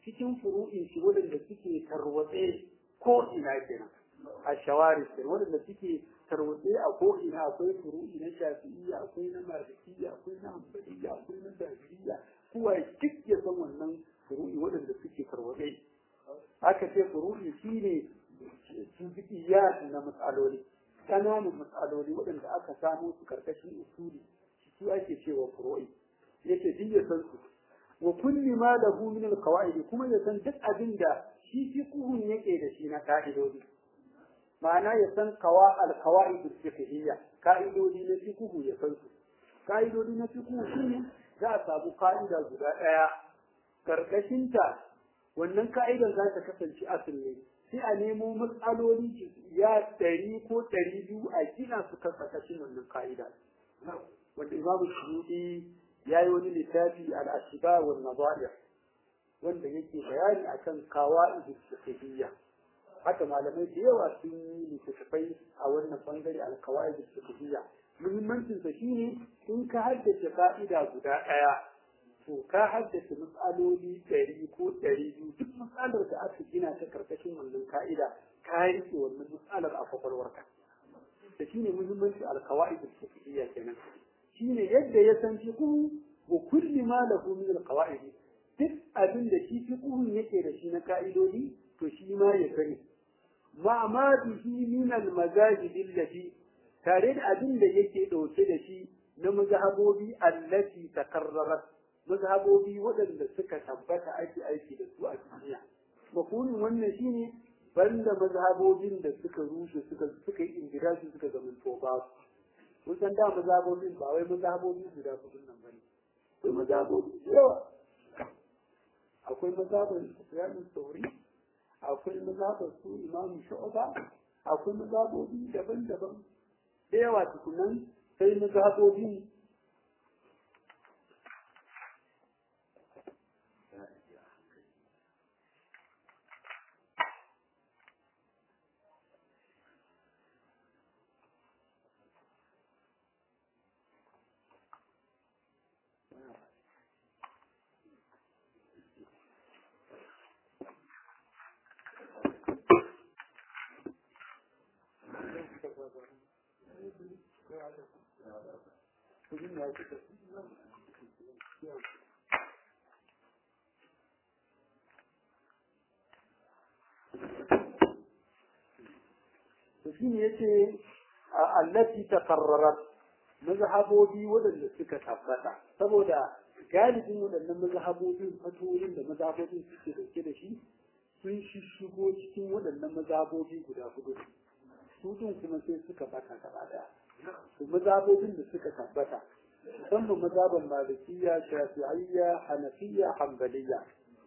cikin furu'in shi waɗanda suke tarwatse ko ina kenan a shawari kenan waɗanda suke tarwatse a ko ina akwai furu'i na shafi'iyya akwai na malikiyya akwai na hanbaliyya akwai na zahiriyya kowa duk ya san wannan furu'i waɗanda suke tarwatse aka ce furu'i shine juz'iyat na matsaloli ƙananan matsaloli waɗanda aka samo su karkashin usuli su ake cewa furu'i yake duk ya san su wa kulli ma lahu min al kuma ya san duk abin da shi fiqhun yake da shi na ka'idodi ma'ana ya san qawa al-qawaid al-fiqhiyya ka'idodi na fiqhu ya san su ka'idodi na fiqhu shine za a samu ka'ida guda daya karkashin ta wannan ka'idar za ta kasance asali sai a nemo matsaloli ya ɗari ko ɗari biyu a gina su kan karkashin wannan ka'ida wanda imamu shuyuti ya yi wani littafi al'ashiba wa nazair wanda yake bayani akan kawa'id fiqhiyya haka malamai da yawa sun yi littattafai a wannan bangare al-kawa'id fiqhiyya muhimmancin sa shine in ka haddace ka'ida guda ɗaya to ka haddace matsaloli ɗari ko ɗari biyu duk matsalar da aka gina ta karkashin wannan ka'ida ka rike wannan matsalar a kwakwalwarka da shine muhimmancin al-kawa'id fiqhiyya kenan shine yadda ya san fiqhu wa kulli ma lahu min al-qawaid duk abin da shi fiqhun yake da shi na ka'idodi to shi ma ya sani ma ma bihi min al-mazahib allati tare da abin da yake dauke da shi na mazhabobi allati takarrarat mazhabobi waɗanda suka tabbata ake aiki da su a duniya makunin wannan shine banda mazhabobin da suka rushe suka suka yi indirashi suka zama toba mun san da mazhabobin ba wai mazhabobin guda kudin nan bane akwai mazhabobi yawa akwai mazhabin Sufyan Sauri akwai mazhabin su Imam Shu'ba akwai mazhabobi daban-daban da yawa tukunan sai mazhabobin shi ne yace allati takarrarat mazhabobi waɗanda suka tabbata saboda galibin waɗannan mazhabobin fatoyin da mazhabobin suke dauke da shi sun shigo cikin waɗannan mazhabobi guda hudu su din kuma sai suka bata gaba daya su mazhabobin da suka tabbata musamman mazhaban malikiyya shafi'iyya hanafiyya hanbaliyya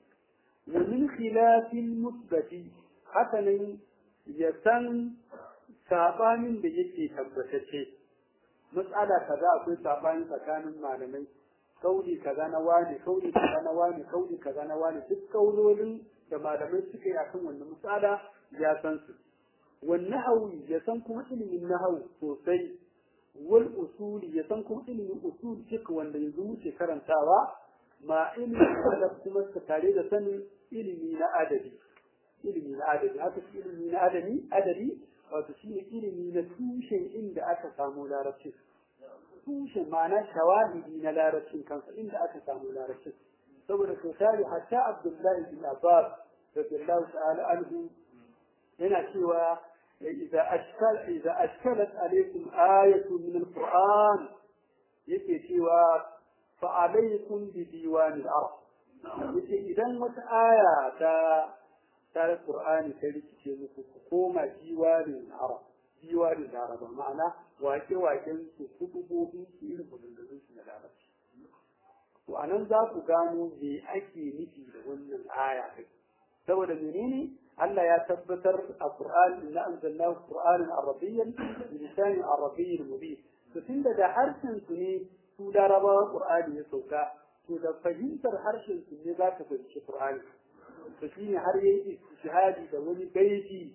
wa min khilafil musbati haka nan ya san sabanin da yake tabbatacce matsala kaza akwai sabani tsakanin malamai kauli kaza na wani kauli kaza na wani kauli kaza na wani duk kaulolin da malamai suka yi akan wannan matsala ya san su wan nahawi ya san kuma ilimin nahawu sosai wal usuli ya san kuma ilimin usul fiqh wanda yanzu muke karantawa ma ilimin adab kuma tare da sanin ilimi na adabi ilimi na adabi haka ilimi na adabi adabi wato shi ne ilimi na tushen inda aka samu larabci tushen ma'ana shawahidi na larabcin kansa inda aka samu larabcin saboda sau tari hatta abdullahi bin abbas radiyallahu ta'ala anhu yana cewa idza ashkal idza ashkalat alaykum ayatun min alquran yake cewa fa alaykum bi diwan al-arab yace idan wata aya ta tare Qur'ani ta rikice muku ku koma diwanin Arab diwanin Laraba ma'ana wake-waken su kutubobin su irin maganganun su na Larabci to anan za ku gano me ake nufi da wannan aya din saboda menene Allah ya tabbatar a Qur'ani inna anzalnahu Qur'anan Arabiyyan bi lisanin Arabiyyin mubin to tunda da harshen su ne su Larabawa Qur'ani ya sauka to da fahimtar harshen su ne za ka fahimci Qur'ani to shi ne har yayi istishhadi da wani baiti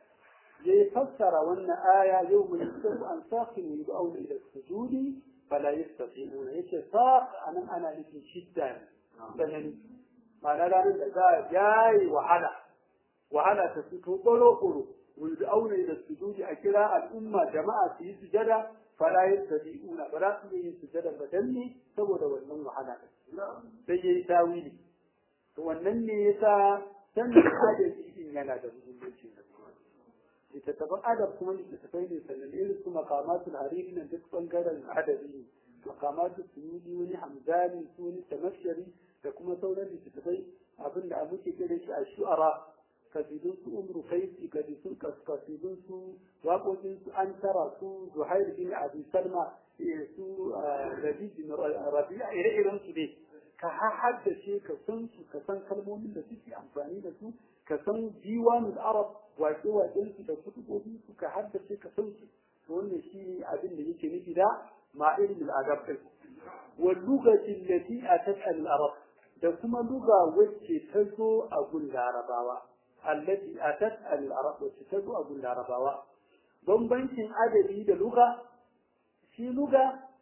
ya fassara wannan aya yau mai yusafu an saqin yud'auna ila sujudi fala yastati'una yace saq anan ana nufin shidda sanani ma'ana ranar da za a yayi wahala wahala ta fito ɓaro-ɓaro wanda aure da sujudi a kira al'umma jama'a su yi sujada fala yastati'una ba za su iya yin sujada ba dan ne saboda wannan wahala sai yayi tawili to wannan ne yasa san da adabi din yana da muhimmanci littattafan adab kuma littattafai ne sannan irin su makamatul hariri nan duk bangaren adabi ne makamatul suyudi wani hamzani su wani tamashari da kuma sauran littattafai abinda a muke kira shi a shu'ara kasidun su umru kaisi kasidun kasidun su waƙoƙin su an tara su zuhair bin abi salma su rabi bin rabi'a ire-iren su ne ka haddace ka san su ka san kalmomin da suke amfani da su ka san diwanul arab waƙe-waƙen su da kutubobin su ka haddace ka san su to wannan shi abin da yake nufi da ma'ilmul adab din wal lugati allati atat al arab da kuma luga wacce ta zo a gun larabawa allati atat al arab wacce ta zo a gun larabawa bambancin adabi da luga shi luga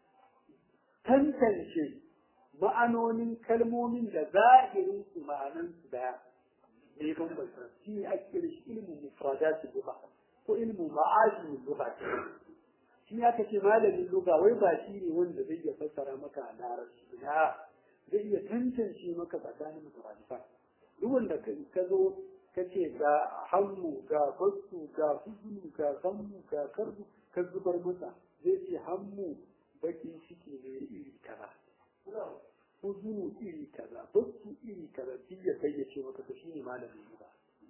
tantance ma'anonin kalmomin da zahirin su ma'anan su daya ne bambanta shi ne ake kira shi ilmin mufradatul lugha ko ilmin ma'ajin lugha shi aka ce malamin lugha wai ba shi ne wanda zai iya fassara maka a larabci na zai iya tantance maka tsakanin mutarafa duk wanda ka zo ka ce ga hammu ga basu ga huzunu ga gammu ga karbu ka zubar masa zai ce hammu baki ciki ne iri kaza huzunu iri kaza basu iri kaza shi ya kai ya ce maka to shi ne malamin lugha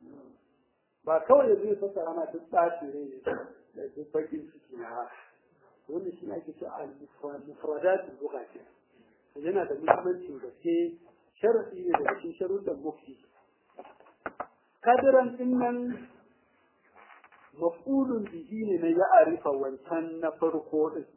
ba kawai zai fassara ma duk tsaci ne da duk bakin ciki na wannan shi ake ce al-mufradat al-lugha ce yana da muhimmanci gaske sharadi ne da cikin sharuɗan mufti kadiran din nan maf'ulun bihi ne na ya arifa wancan na farko din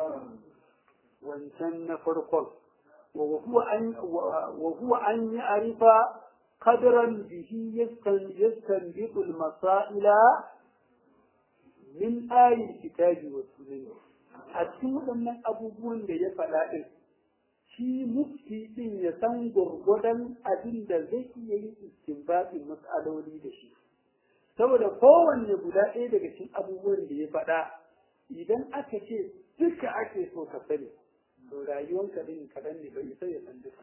wancan na farkon wa huwa an wa huwa an ya arifa qadran bihi yastan yastanbitu al-masaila min ayin kitabi wa sunnah a cikin waɗannan abubuwan da ya faɗa ɗin shi mufti ɗin ya san gwargwadon abin da zai iya yin istinbatin matsaloli da shi saboda kowanne guda ɗaya daga cikin abubuwan da ya faɗa idan aka ce duka ake so ka sani to rayuwanka ɗin kaɗan ne bai isa ya san duka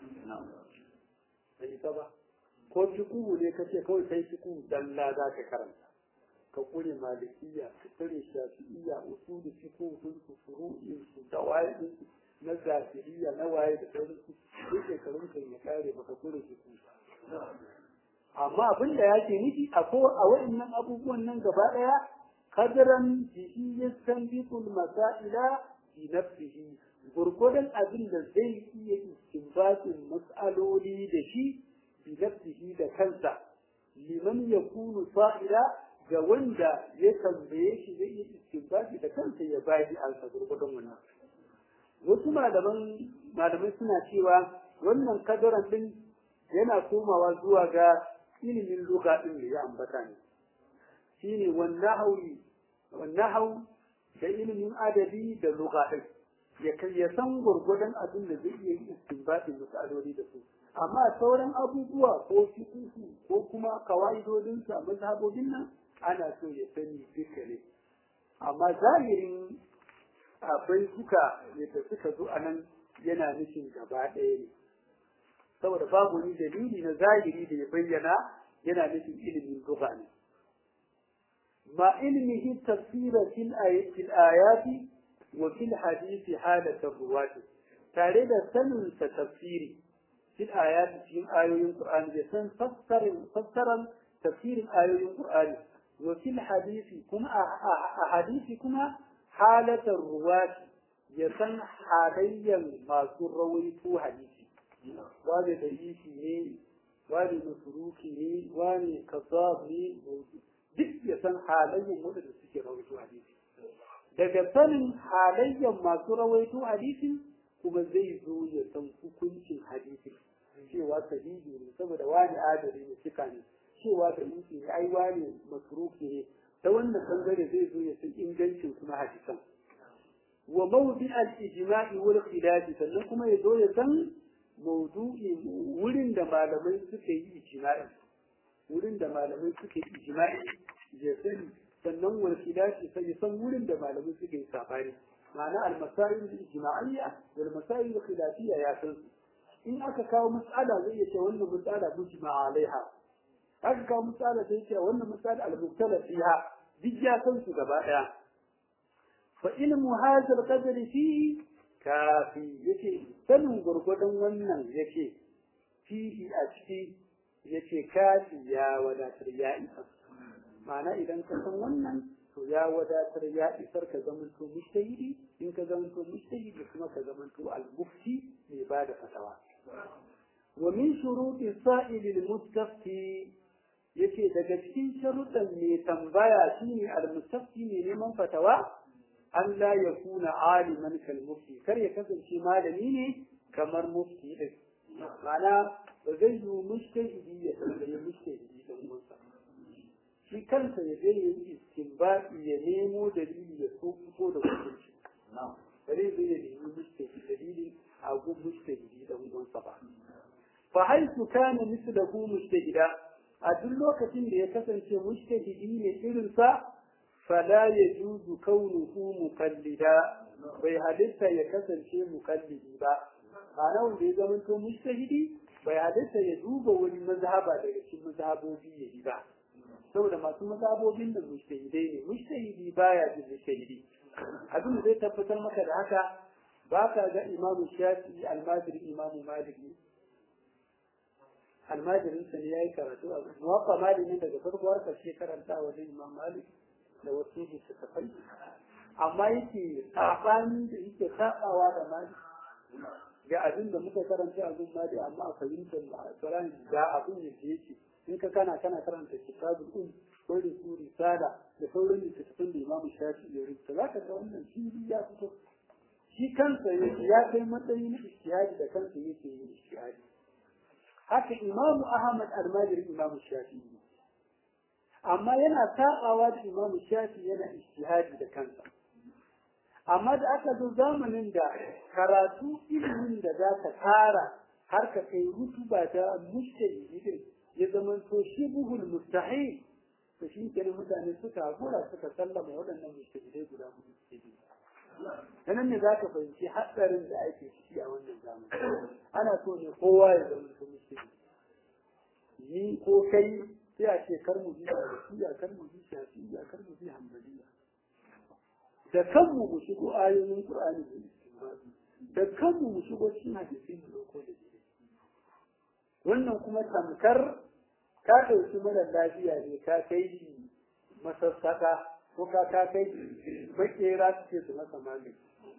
bai isa ba ko fiƙuhu ne ka ce kawai kai fiƙuhu dalla za ka karanta ka kure malikiya ka kure shafi'iyya usulu fiqh sun su furu'in su dawai su na zafiriya na waye da sauransu duk shekarun kan ya kare baka kure fiqh amma abin da yake nufi a ko a waɗannan abubuwan nan gaba ɗaya kadaran bihi yastanbitul masaila bi nafsihi gurgudan abin da zai iya istinbatin mas'aloli da shi bi nafsihi da kansa liman yakunu fa'ila ga wanda ya tambaye shi zai yi istinbati da kansa ya bayi alsa gurgudun wannan wasu malaman malamai suna cewa wannan kadaran din yana komawa zuwa ga ilimin lugha din da ya ambata ne shine wannan wannan da ilimin adabi da lugha din ya kai ya san gurgudun abin da zai iya yi istinbati misaloli da su amma sauran abubuwa ko fiqhu ko kuma kawaidodin sa mazhabobin nan ana so ya sani duka ne amma zahirin akwai suka yadda suka zo a nan yana nufin gaba ɗaya ne saboda babu wani dalili na zahiri da ya bayyana yana nufin ilimin lugha ne ma ilmihi tafsira fil ayati wa fil hadisi halata ruwati tare da sanin sa tafsiri fil ayati cikin ayoyin qur'ani da san fassarin fassaran tafsirin ayoyin qur'ani وفي الحديث كما أحاديث كما حالة الرواة يسن حاليا ما رويتو حديثي واني دعيشي ني واني مسروكي ني واني كذاب ني duk ya san halayyan waɗanda suke rawaito hadisi daga sanin halayyan masu rawaito hadisin kuma zai zo ya san hukuncin hadisin cewa sahihi ne saboda wani adali ne cika ne cewa da nufi ne ai wane masruki ne ta wannan bangare zai zo ya san ingancin kuma hadisan wa mawdi al ijma'i wal khilaf sannan kuma ya zo ya san maudu'i wurin da malamai suka yi ijma'i wurin da malamai suka yi ijma'i ya sani sannan wal khilafi sai ya san wurin da malamai suka yi sabani ma'ana al masail al ijma'iyya wal masail al khilafiyya ya san su in aka kawo mas'ala zai iya ce wannan mas'ala mujma alaiha aka kawo mas'ala zai ce wannan mas'ala al mubtala fiha duk ya san su gaba daya fa ilmu hadha al qadri fihi kafi yace sanin gurgudun wannan yace fihi a ciki yace kafi ya wadatar ya isa ma'ana idan ka san wannan to ya wadatar ya isar ka zamanto mujtahidi in ka zamanto mujtahidi kuma ka zamanto al-mufti mai ba da fatawa wa min shuruti sa'il al-mustafti yace daga cikin sharuɗan mai tambaya shine al-mustafti ne neman fatawa an la yakuna aliman kal mufti kar ya kasance malami ne kamar mufti din ma'ana ba zai yi mujtahidi ya tambaye mujtahidi dan uwansa shi kansa ya je ya yi istinbati ya nemo dalili ya so fito da hukunci bare zai ya nemi mujtahidi dalili a gun mujtahidi dan uwansa ba fa haitu kana mislahu mujtahida a duk lokacin da ya kasance mujtahidi ne irin sa fala yajuzu kaunuhu muqallida bai halitta ya kasance muqallidi ba ma'ana wanda ya zama to mujtahidi bai halitta ya duba wani mazhaba daga cikin mazhabobi ya yi ba saboda masu mazhabobin da mujtahidai ne mujtahidi baya jin mujtahidi abin da zai tabbatar maka da haka ba ka ga imamu shafi almajiri imamu maliki almajirin sa ne yayi karatu a muwaffa maliki daga farko har karshe karanta wajen imam malik da wasu littattafai amma yake sabani da yake sabawa da malik ga abin da muka karanta a gun mali amma a fahimtar Qur'ani ga abin da yake in ka kana kana karanta kitabul um ko da su risala da sauran littattafan da Imam Shafi ya rubuta zaka ga wannan shi ya fito shi kansa ya kai matsayin ishtihadi da kansa yake yin ishtihadi haka Imam Ahmad al-Majri Imam Shafi amma yana sabawa da Imam Shafi yana ishtihadi da kansa amma da aka zo zamanin da karatu ilimin da za ka tara har ka kai rutuba ta mujtahidi din ya zama to shi buhul mustahil to shi kenan mutane suka hakura suka sallama waɗannan mujtahidai guda hudu ke bi nan ne za ka fahimci hatsarin da ake ciki a wannan zamani ana so ne kowa ya zama to mujtahidi ni ko kai sai a ce kar mu bi shafiya kar mu bi shafiya kar mu bi hanbaliya da kanmu mu shigo ayoyin Qur'ani da istinbati da kanmu mu shigo cikin hadisi mu dauko da shi wannan kuma tamkar ka ɗauki mara lafiya ne ka kai shi masassaka ko ka ka kai shi makera ce su masa magani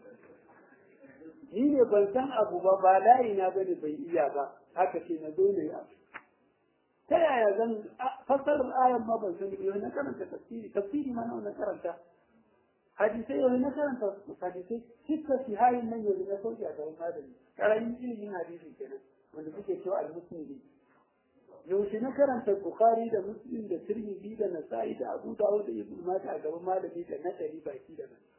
ni ne ban san abu ba ba layi na bane bai iya ba haka ce na zo ne abu ta yaya zan fassarar ayan ma ban sani ba na karanta tafsiri tafsiri ma na karanta hadisai yau na karanta hadisai cikin sihayin nan yau na sauki a gaban malami karamin ilimin hadisi kenan wanda suke cewa al-musnidi yaushe na karanta bukhari da muslim da tirmidhi da nasa'i da abu dawud da ibnu majah a gaban malami da na dari baki da nan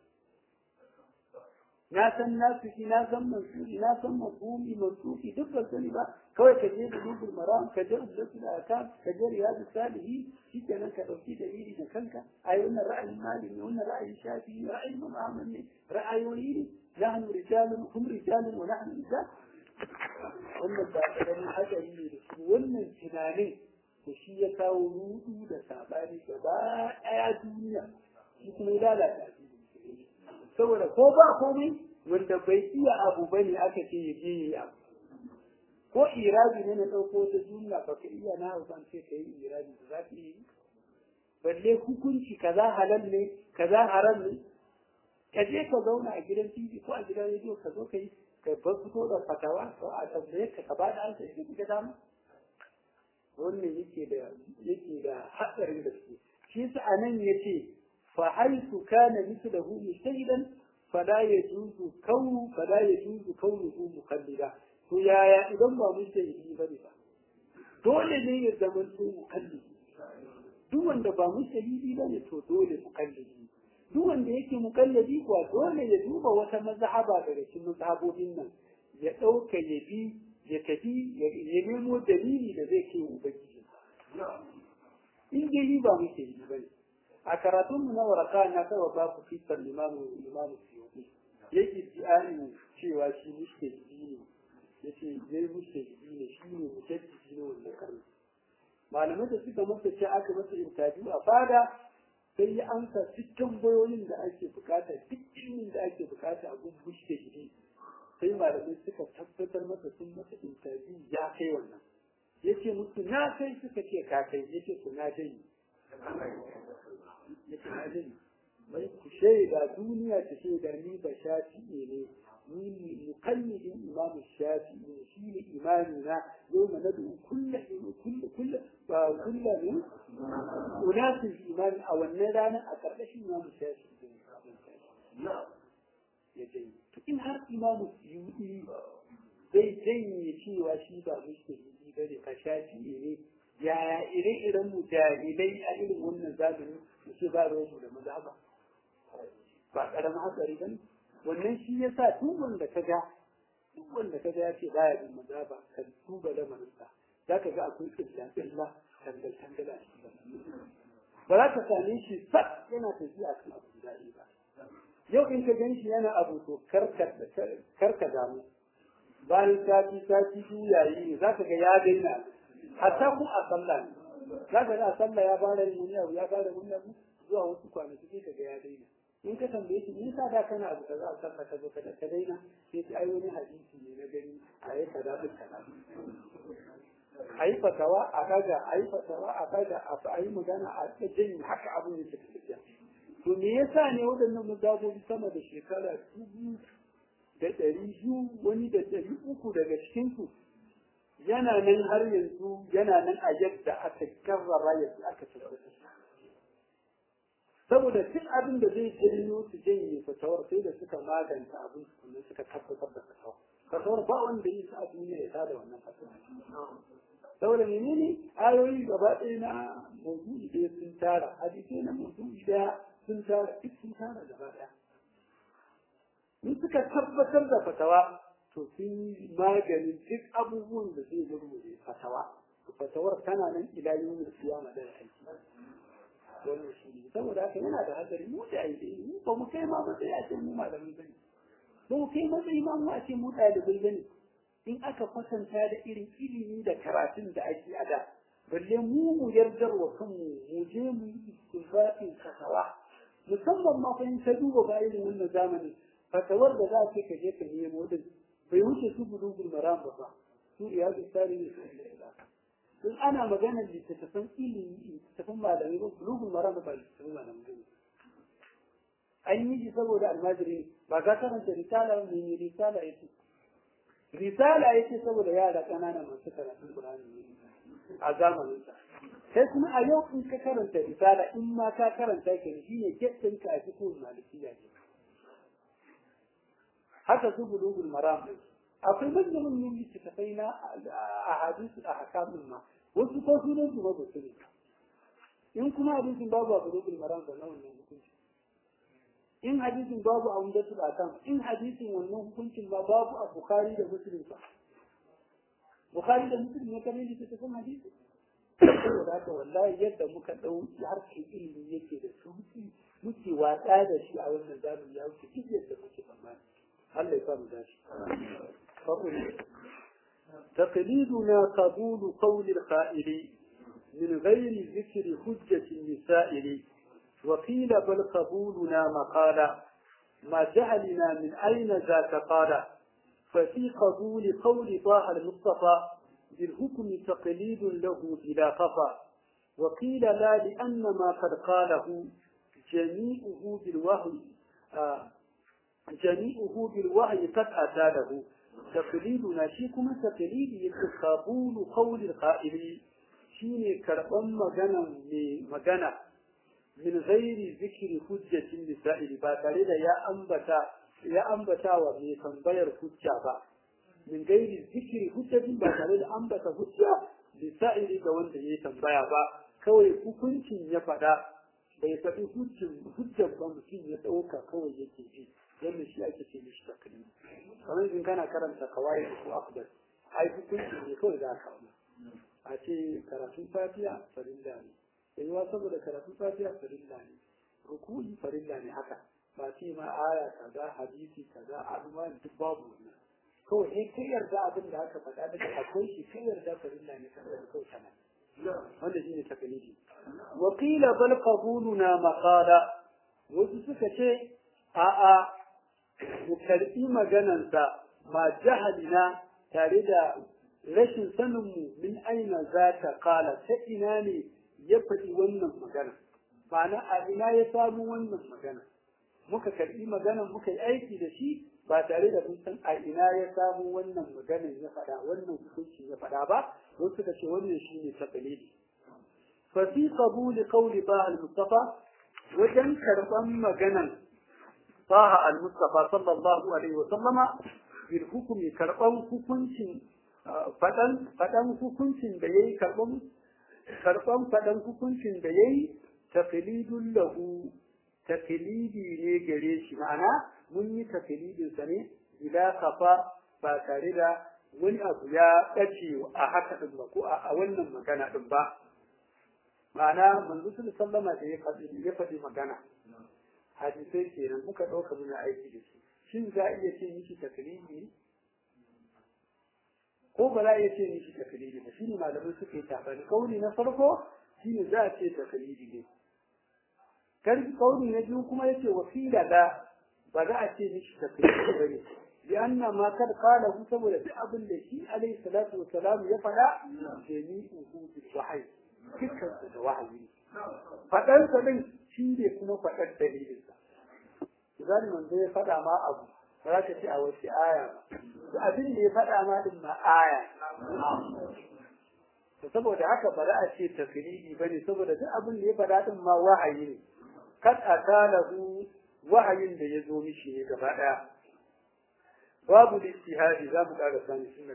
na san nasiki na san mansuri na san mafhumi mansuki duk ban sani ba kawai ka je da dubul maram ka je ubdatul akam ka je riyadus salihin shikenan ka dauki dalili da kanka ai wannan ra'ayin malami wannan ra'ayin shafi ra'ayin imam ahmad ne ra'ayoyi ne nahnu rijalun hum rijalun wa nahnu rijal wannan ba karamin hadari ne da shi wannan tunanin da shi ya kawo rudu da sabani gaba daya duniya shi kuma ya lalata saboda ko ba komai wanda bai iya abu bane aka ce ya je yi abu ko irabi ne na ɗauko ta jumla ba ka iya na ban ce ka yi irabi ba za ka yi balle hukunci kaza halal ne kaza haram ne ka je ka zauna a gidan tv ko a gidan rediyo ka zo ka yi ka bar fito da fatawa ko a tambaye ka ka ba da ansa idan ka dama wannan yake da yake da hatsarin gaske shi yasa anan yace fa haythu kana mithluhu mujtahidan fala yajuzu kaunu fala yajuzu kaunuhu muqallida to yaya idan ba mujtahidi bane ba dole ne ya zama to muqallidi duk wanda ba mujtahidi bane to dole muqallidi duk wanda yake muqallidi kuwa dole ya duba wata mazhaba daga cikin mazhabobin nan ya dauka ya bi ya tafi ya nemo dalili da zai kai ubangiji in dai yi ba muke yi bane a karatun mu na waraka na kawo ba ku fitar limamu limamu siyoti yake ji'ani cewa shi mushtahidi ne yace zai mushtahidi ne shi ne mujaddidi ne wannan karni malamai da suka masa ce aka masa interview a fada sai ya amsa duk tambayoyin da ake bukata duk ilimin da ake bukata a gun mushtahidi sai malamai suka tabbatar masa sun masa interview ya kai wannan yace musu na kai suka ce ka kai yace ku na dai yace na dai mai ku shaida duniya ta shaida ni ba shafi ne ni mukallidin imam shafi ne shi ne imami na yau ma nadu kullu kullu kullu ba kullu ne unasin imami a wannan rana a karkashin imam shafi ne ya dai in har imamu suyuɗi zai janye cewa shi ba mushtahidi ba ne ka shafi ne yaya ire-iren mu jahilai a irin wannan zamani su ce ba ruwan da mazhaba ba ƙaramin hatsari ba ne wannan shi ya sa duk wanda ka ga duk wanda ka ga ya ce baya bin mazhaba kan duba lamarinsa za ka ga akwai ƙilla-ƙilla tangal-tangal a cikin ba za ka same shi sak yana tafiya kan abu daɗi ba yau in ka gan shi yana abu to karka damu bayan sati sati biyu yayi ne za ka ga ya daina hatta ku a sallah ne za ka ga a sallah ya fara yin wani abu ya fara wani abu zuwa wasu kwanaki sai ka ga ya daina in ka tambaye shi me yasa da kana abu kaza a sallah ka zo ka ka daina sai ai wani hadisi ne na gani a yi kaza din kaza a yi fatawa a kaga a yi fatawa a kaga a yi magana a jin haka abin yake tafiya to me yasa ne waɗannan mazabobi sama da shekara dubu da ɗari biyu wani da ɗari uku daga cikinsu yana nan har yanzu yana nan a yadda aka karrara yadda aka tabbata saboda duk abin da zai janyo su janye fatawar sai da suka maganta abin su kuma suka tabbatar da fatawar fatawar ba wanda yi su a duniya ya tada wannan fatawar saboda menene ayoyi gaba ɗaya na mawdu'i ɗaya sun tara hadisai na mawdu'i ɗaya sun tara duk sun tara gaba ɗaya in suka tabbatar da fatawa to sun yi maganin duk abubuwan da zai gurgure fatawa fatawar tana nan ila yin kiyama da aiki wannan shi ne saboda haka yana da hadari mu da aiki mu ba mu kai ma matsayi a ce mu malamai bane ba mu kai matsayi ma mu a ce mu ɗalibai bane in aka kwatanta da irin ilimi da karatun da ake a da balle mu mu yardar wa kanmu mu je mu yi istinbatin fatawa musamman ma fa in ka duba ba irin wannan zamani fatawar da za ka ka je ka nemo din bai wuce su bulugul maram ba fa su iyadu tsari ne su in ana maganar littattafan ilimi littattafan malamai ba bulugul maram ba littattafan malamai ba an yi shi saboda almajiri ba ka karanta risala ne ne risala yake risala yake saboda yara ƙanana masu karatun Qur'ani a zamanin sa sai kuma a yau in ka karanta risala in ma ka karanta ka shi ne kittin ka a cikin malikiya ne haka su bulugul maram akwai manyan manyan littattafai na a hadisu a hakamun ma wasu ko sunan su ba su ne in kuma hadisin babu a bulugul maram da na wannan hukunci in hadisin babu a umdatul akam in hadisin wannan hukuncin ma babu a bukhari da muslim ba bukhari da muslim ne kamar yadda ta san hadisi saboda haka wallahi yadda muka dau harkar ilimi yake da sauki muke watsa da shi a wannan zamani ya wuce duk yadda muke tsammani Allah ya samu dashi تقليدنا قبول قول القائل من غير ذكر حجة النسائل وقيل بل قبولنا مقالا ما جهلنا من أين ذاك قال ففي قبول قول طه المصطفى بالحكم تقليد له بلا خفا وقيل لا لأن ما قد قاله جميعه بالوحي آه جميعه بالوحي قد أتى له تقليدنا شيكم تقليد قبول قول القائل شيني كربان مغنى مغنى min ghairi zikri hujjatin lisa'ili ba tare da ya ambata ya ambata wa mai tambayar hujja ba min gairi zikri hujjatin ba tare da ambata hujja lisa'ili ga wanda ya tambaya ba kawai hukuncin ya faɗa bai faɗi hujjar ba mutum ya ɗauka kawai yake ji wannan shi ake ce mishi taklidi kamar in kana karanta kawai ko akbar ai hukunci ne kawai za ka a ce karatun fatiha farilla ne yayiwa saboda karatun fatiha farilla ne ruku'i farilla ne haka ba ce ma aya kaza hadisi kaza aluma duk babu wannan kawai in kai yarda abin da aka faɗa daga akwai shi kai yarda farilla ne kan da kawai kana wanda shine takalidi wa qila bal qabuluna maqala wasu suka ce a a mu karbi maganansa ma jahalina tare da rashin sanin mu min aina za ta kala ta ina ne ya faɗi wannan magana ma'ana a ina ya samu wannan magana muka karbi maganan muka yi aiki da shi ba tare da mun san a ina ya samu wannan maganan ya faɗa wannan hukunci ya faɗa ba wasu suka ce wannan shine taqlidi fa fi qabul qawli ba al-mustafa wajen karban maganan Taha al-Mustafa sallallahu alaihi wa sallama bil hukumi karban hukuncin fadan fadan hukuncin da yayi karban karban fadan hukuncin da yayi taqlidul lahu taqlidi ne gare shi ma'ana mun yi taqlidin sa ne ila kafa ba tare da wani abu ya dace a haka din ba ko a wannan magana din ba ma'ana manzo sallama da ya faɗi ya faɗi magana hadisai kenan muka ɗauka muna aiki da shi shin za a iya ce mishi taklidi ko ba za a iya ce mishi taklidi ba shine malamai suka yi tafani kauli na farko shine za a ce taklidi ne karfi kauli na biyu kuma yace wasila da ba za a ce mishi taklidi ba ne لأن ما قد قاله saboda duk abin da shi alaihi salatu wa salam ya faɗa jami'uhu bil wahyi dukkan da wahayi faɗan sa din shi ne kuma faɗar dalilin sa idan manzo ya faɗa ma abu ba za ka ce a wasu aya ba abin da ya faɗa ma din ma aya to saboda haka ba za a ce tafsiri bane saboda duk abin da ya faɗa din ma wahayi ne kad atalahu wahayin da ya zo mishi ne gaba ɗaya babu lijtihadi za mu ƙara sani sunna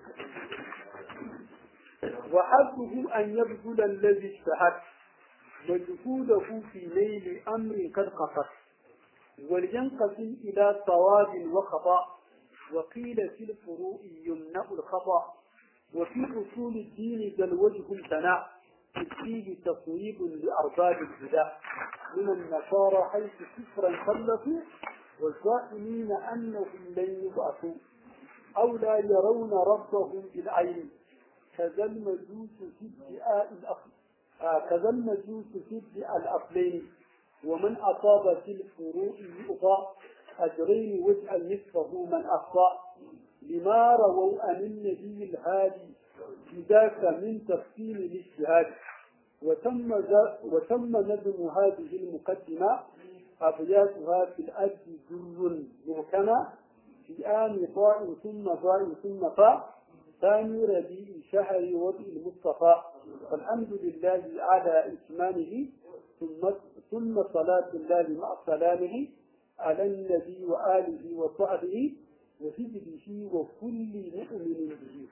wa hasbuhu an yabdula alladhi ijtahad مجهوده في نيل أمر قد قصر ولينقسم إلى صواب وخطأ وقيل في الفروع يمنع الخطأ وفي أصول الدين ذا الوجه امتنع فيه تصويب لأرباب الهدى من النصارى حيث كفرا خلفوا والظالمين أنهم لن يبعثوا أو لا يرون ربهم بالعين كذا المجوس في ادعاء الأخذ آه كذا المجوس في ادعاء الأصلين ومن أصاب في الفروع يؤضى أجرين وجعل نصفه من أخطأ لما رووا عن النبي الهادي بذاك من تفصيل الاجتهاد وتم وتم نظم هذه المقدمة أبياتها في الأرض جر محكمة في آن طاء ثم ضاء ثم فاء ثاني ربيع شهر وضع المصطفى والحمد لله على إتمامه ثم ثم صلاة الله مع سلامه على النبي وآله وصحبه وحزبه وكل مؤمن به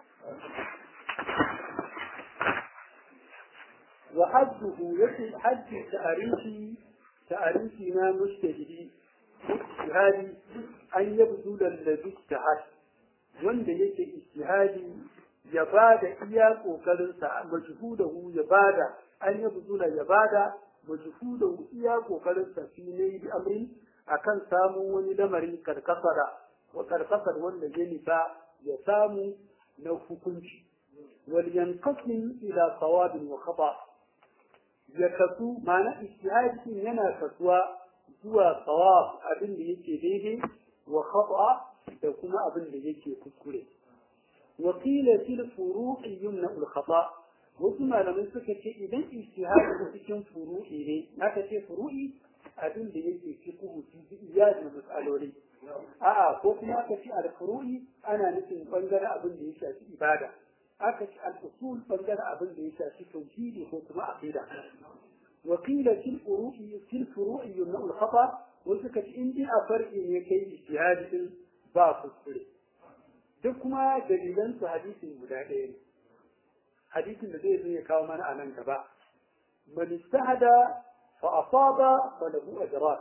وحده يكن حد تعريفي تعريفنا مجتهدي اجتهادي أن يبذل الذي اجتهد wanda yake ijtihadi ya bada iya kokarinsa majhudahu ya bada an ya buzula ya bada majhudahu iya kokarinsa fi ne bi amri akan samun wani lamari karkasara wa karkasar wanda ya nisa ya samu na hukunci wal yanqasim ila sawabin wa khata ya kasu ma'ana ijtihadi yana kasuwa zuwa sawab abin da yake daidai wa khata da kuma abin da yake kuskure wakila fil furu'i yumna al khata wasu malamai suka ce idan ijtihadi cikin furu'i ne aka ce furu'i abin da yake fiqhu fi iyad mas'aloli a'a ko kuma aka ce al furu'i ana nufin bangaren abin da ya shafi ibada aka ce al usul bangaren abin da ya shafi tauhidi ko kuma aqida wakila fil furu'i fil furu'i yumna al khata wasu kace in dai a far'i ne kai ijtihadi din ba kuskure duk kuma dalilan su hadisin guda ɗaya ne hadisin da zai zo ya kawo mana a nan gaba man istahada fa asaba fa lahu ajran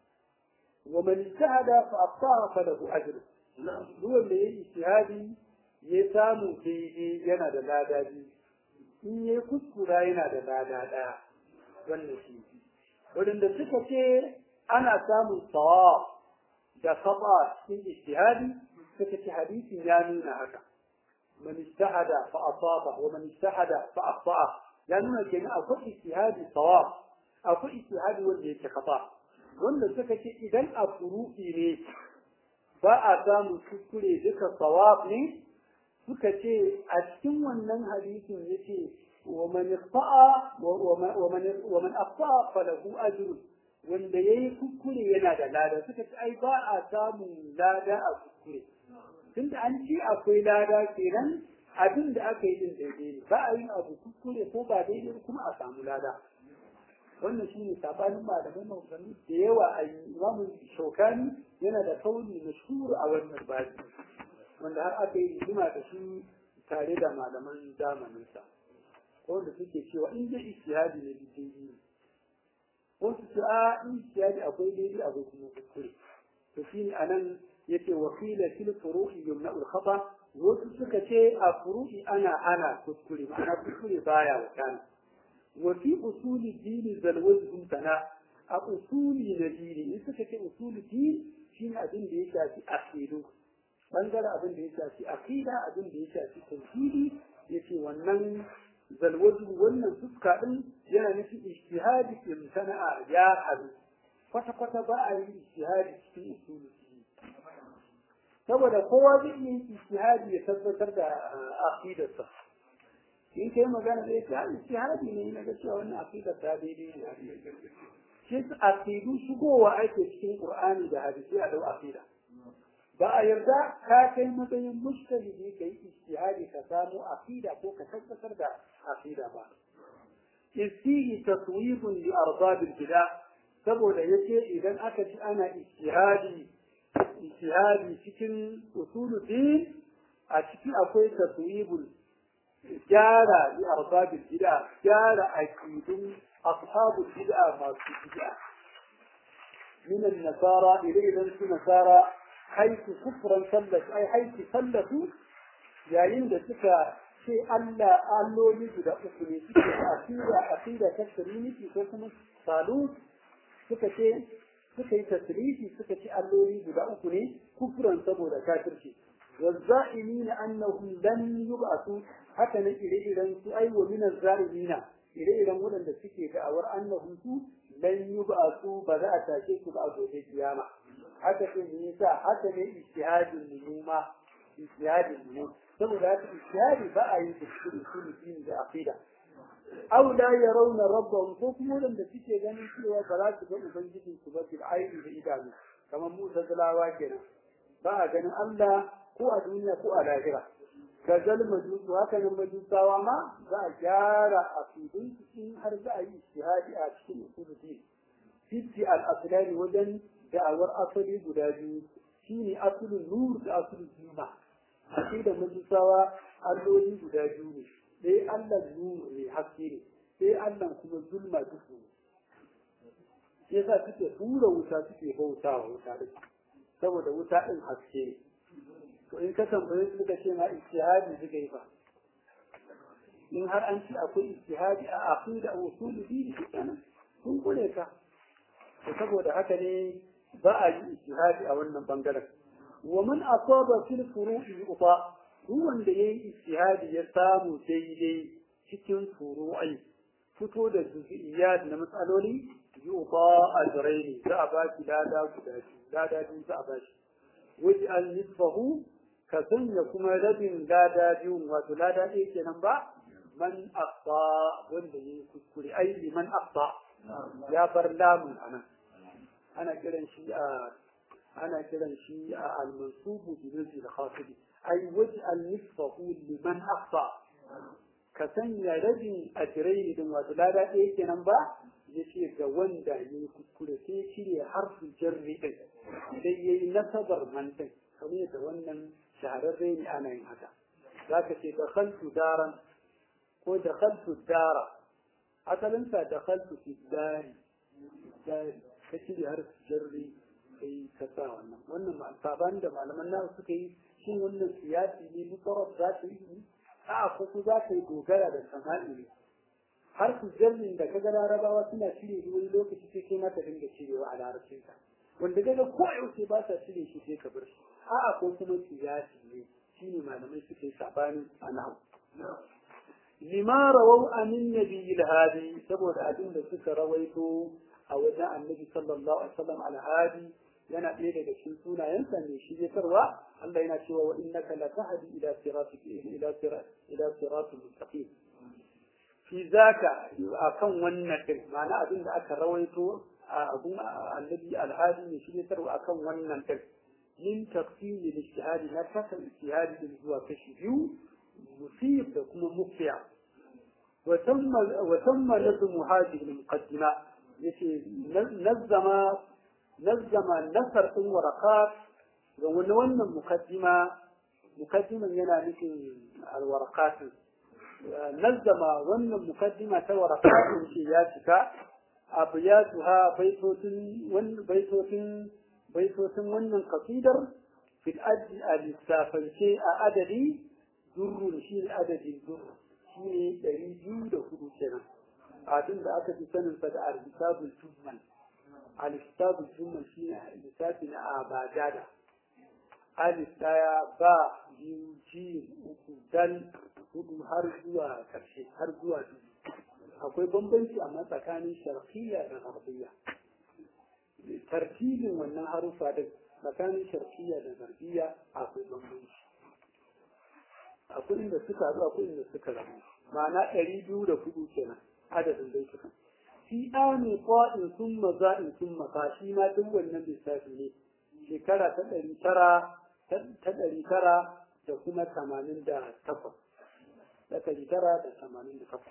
wa man istahada fa aftaha fa lahu ajr duk wanda yayi ijtihadi ya samu daidai yana da lada biyu in ya kuskura yana da lada ɗaya wannan shi wadanda suka ce ana samun sawa da khata cikin ijtihadi suka ce hadisin ya nuna haka man ijtahada fa asaba wa man ijtahada fa akhta ya nuna kenan akwai ijtihadi sawab akwai ijtihadi wanda yake khata wanda suka ce idan a furu'i ne ba a samun kuskure duka sawab ne suka ce a cikin wannan hadisin yace wa man ikhta'a wa man wa man akhta'a falahu ajrun wanda yayi kuskure yana da lada suka ce ai ba a samun lada a kuskure tunda an ce akwai lada kenan abin da aka yi din daidai ne ba a yin abu kuskure ko ba daidai kuma a samu lada wannan shine sabanin malamai maganganu da yawa a imamu shaukani yana da kauli mashhur a wannan babi wanda har aka yi rigima da shi tare da malaman zamaninsa wanda suke cewa in dai ijtihadi ne daidai ne wasu su a in ijtihadi akwai daidai akwai kuma kuskure to shine anan yace wa qila fil furu'i yumna al khata wasu suka ce a furu'i ana ana kuskure ma'ana kuskure baya wakana wa fi usuli dini zalwajhum sana a usuli na dini in suka ce usuli dini shine abin da ya shafi aqidu bangaren abin da ya shafi aqida abin da ya shafi tauhidi yace wannan zalwajhu wannan fuska din yana nufin ijtihadi imtana'a ya hadu kwata kwata ba a yi ijtihadi cikin usuli saboda kowa zai iya yin ijtihadi ya tabbatar da aqidarsa in kai magana da yake hali ijtihadi ne na ga cewa wannan aqidar ta daidai ne shi aqidu shigowa ake cikin qur'ani da hadisi a dau aqida ba a yarda ka kai matsayin mushtahidi kai ijtihadi ka samu aqida ko ka tabbatar da aqida ba istihi taswibun li arbab al-bid'a saboda yace idan aka ci ana ijtihadi ijtihadi cikin usuluddin a ciki akwai taswibul gyara li arbabil bid'a gyara aqidun ashabul bid'a masu bid'a من النصارى إلى su nasara حيث كفرا سلت أي حيث سلتوا yayin da suka ce Allah alloli guda uku ne suke aqida aqida ta trinity ko kuma salut suka ce suka yi tasrifi suka ce alloli guda uku ne kufran saboda kafirci والزائمين أنهم لن يبعثوا حتى إلى إلى أي ومن الزائمين إلى إلى مدن السكي فأور أنهم لن يبعثوا بدأ تاكيك بعض القيامة حتى في النساء حتى من اجتهاد النجومة اجتهاد النجوم ثم ذات اجتهاد بقى يتشكر كل دين بعقيدة أو لا يرون ربهم حكم لم تسكي غني سوى فلا تبقى بنجد سبب العين بإدامه كما موسى دلاوا كنا بقى غني الله ko a duniya ko a lahira ga zal majusu haka nan majusawa ma za a gyara a fidin cikin har za a yi ijtihadi a cikin usuluddin fitti al aslani wajen da'awar asali guda biyu shine asulun nur da asulun zuma a da majusawa alloli guda biyu ne sai Allah nur ne haske ne sai Allah kuma zulma duhu ne yasa suke hura wuta suke bautawa wuta saboda wuta din haske ne to in ka tambaye su suka ce ma ijtihadi suka yi fa in har an ci akwai ijtihadi a aqida wa usul dini kenan sun kule ka to saboda haka ne ba a yi ijtihadi a wannan bangaren wa man asaba fil furu'i uta duk wanda yayi ijtihadi ya samu daidai cikin furu'i fito da juz'iyat na matsaloli yuta ajraini za a ba shi lada guda biyu lada biyu za a ba shi waj'al nisfahu ka sanya kuma rabin lada biyun wato lada ɗaya kenan ba man aqsa wanda yayi kuskure ai liman aqsa ya bar lamun anan ana kiran shi a ana kiran shi a al-mansubu bi nafsi al-khafidi ai waj'al nisfahu liman aqsa ka sanya rabin ajrai din wato lada ɗaya kenan ba yace ga wanda yayi kuskure sai cire harfin jarri din sai yayi nasabar man din kamar da wannan shahararre ne ana yin haka za ka ce dakhaltu daran ko dakhaltu dara asalinsa dakhaltu fi dari dari ka cire har jarri kai ka sa wannan wannan saban da malaman nawa suka yi shin wannan siyasi ne mutarab za ta yi a ko ku za ka yi dogara da sama'i ne har su jarmin da kaga larabawa suna cire shi wani lokaci sai kai mata dinga cirewa a larabcinka wanda kaga ko yaushe ba sa cire shi sai ka bar shi a'a ko kuma siyasi ne shine malamai suke yi sabani a nahu lima rawau anin nabiyil hadi saboda abin da suka rawaito a wajen annabi sallallahu alaihi wasallam alhadi yana ɗaya daga cikin sunayensa ne shi tarwa Allah yana cewa wa innaka latahdi ila siratik ila sirat ila siratul mustaqim fi zaka akan wannan din ma'ana abin da aka rawaito a abun annabi alhadi ne shi tarwa akan wannan din min tafsir al-ijtihad na kasa ijtihad din zuwa kashi biyu musib da kuma mufiya wa tamma wa tamma nazmu hadhihi al-muqaddima yace nazzama nazzama nasar ɗin warakat ga wani wannan mukaddima mukaddiman yana nufin alwarakatin nazzama wannan mukaddima ta warakatin ce ya cika abu ya tuha baitotin baitotin baitotin wannan kasidar fil addi a lissafance a adadi durrun shi ne adadin durru shi ne ɗari biyu da hudu kenan abin da aka fi saninsa da arzitabul tuzman alistabu jumma shi ne lissafi na abadada alif daya ba biyu ji uku dal hudu har zuwa karshe har zuwa dubu akwai bambanci amma tsakanin sharqiyya da gharbiya tartibin wannan harufa din tsakanin sharqiyya da gharbiya akwai bambanci akwai inda suka haɗu akwai inda suka rabu ma'ana ɗari biyu da hudu kenan adadin dai suka fi ami qa'in thumma za'in thumma fa shi ma duk wannan lissafi ne shekara ta ɗari tara ta ɗari tara da kuma tamanin da takwas da ɗari tara da tamanin da takwas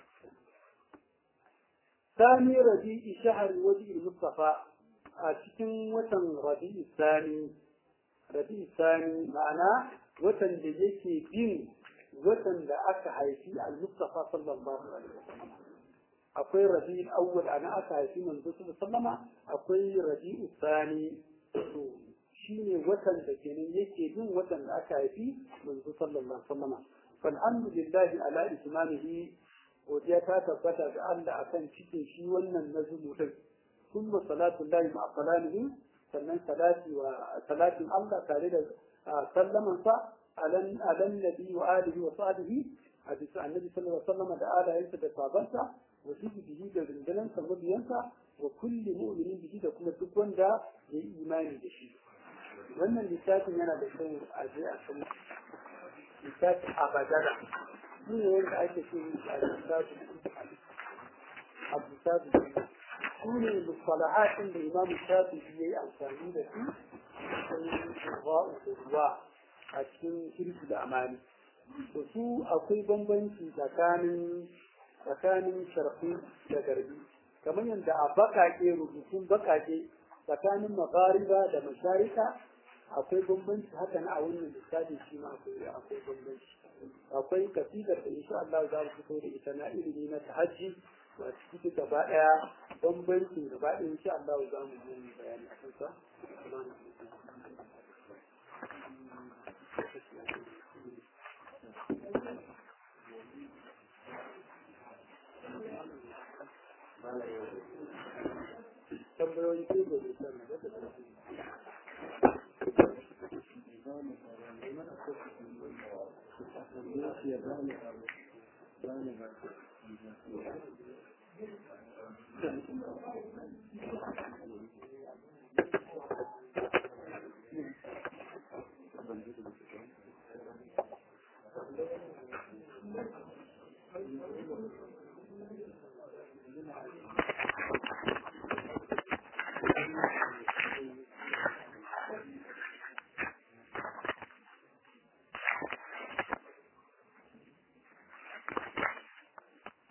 sani rabi'i shahar waje mustafa a cikin watan rabi'i sani rabi'i sani ma'ana watan da yake bin watan da aka haifi al-mustafa sallallahu alaihi wasallam akwai rabi'ul awwal ana aka haifi manzo sallama akwai rabi'u sani to shine watan da kenan yake bin watan da aka haifi manzo sallallahu alaihi wasallama falhamdulillahi ala ismanihi godiya ta tabbata ga Allah akan cikin shi wannan nazmu din kuma salatu lillahi ma salamihi sannan salati wa salatin Allah tare da sallaman sa alan alan nabi wa alihi wa sahbihi a bisa annabi sallallahu alaihi wasallama da alayensa da sabansa وحزبه da rundunar mabiyansa wa kulli mu'minin bihi da kuma duk wanda ya yi imani da shi wannan littafin yana da kyau a je a san littafin abadara shi ne wanda ake ce a littafin abu su ne mustalahatin da imamu shafi ya yi amfani da su sai ruwa da ruwa a cikin shirki da amani to su akwai bambanci tsakanin tsakanin sharfi da garbi kamar yadda a bakake rubutun bakake tsakanin magariba da masharika akwai bambanci haka na a wannan lissafi shi ma akwai akwai bambanci akwai kasidar da insha Allah za mu fito da ita na ilimi na tahajji wa cikin gaba daya bambancin gaba daya insha Allah za mu yi bayani a kansa tambayoyi ko da zai sani da ta tafi Thank you.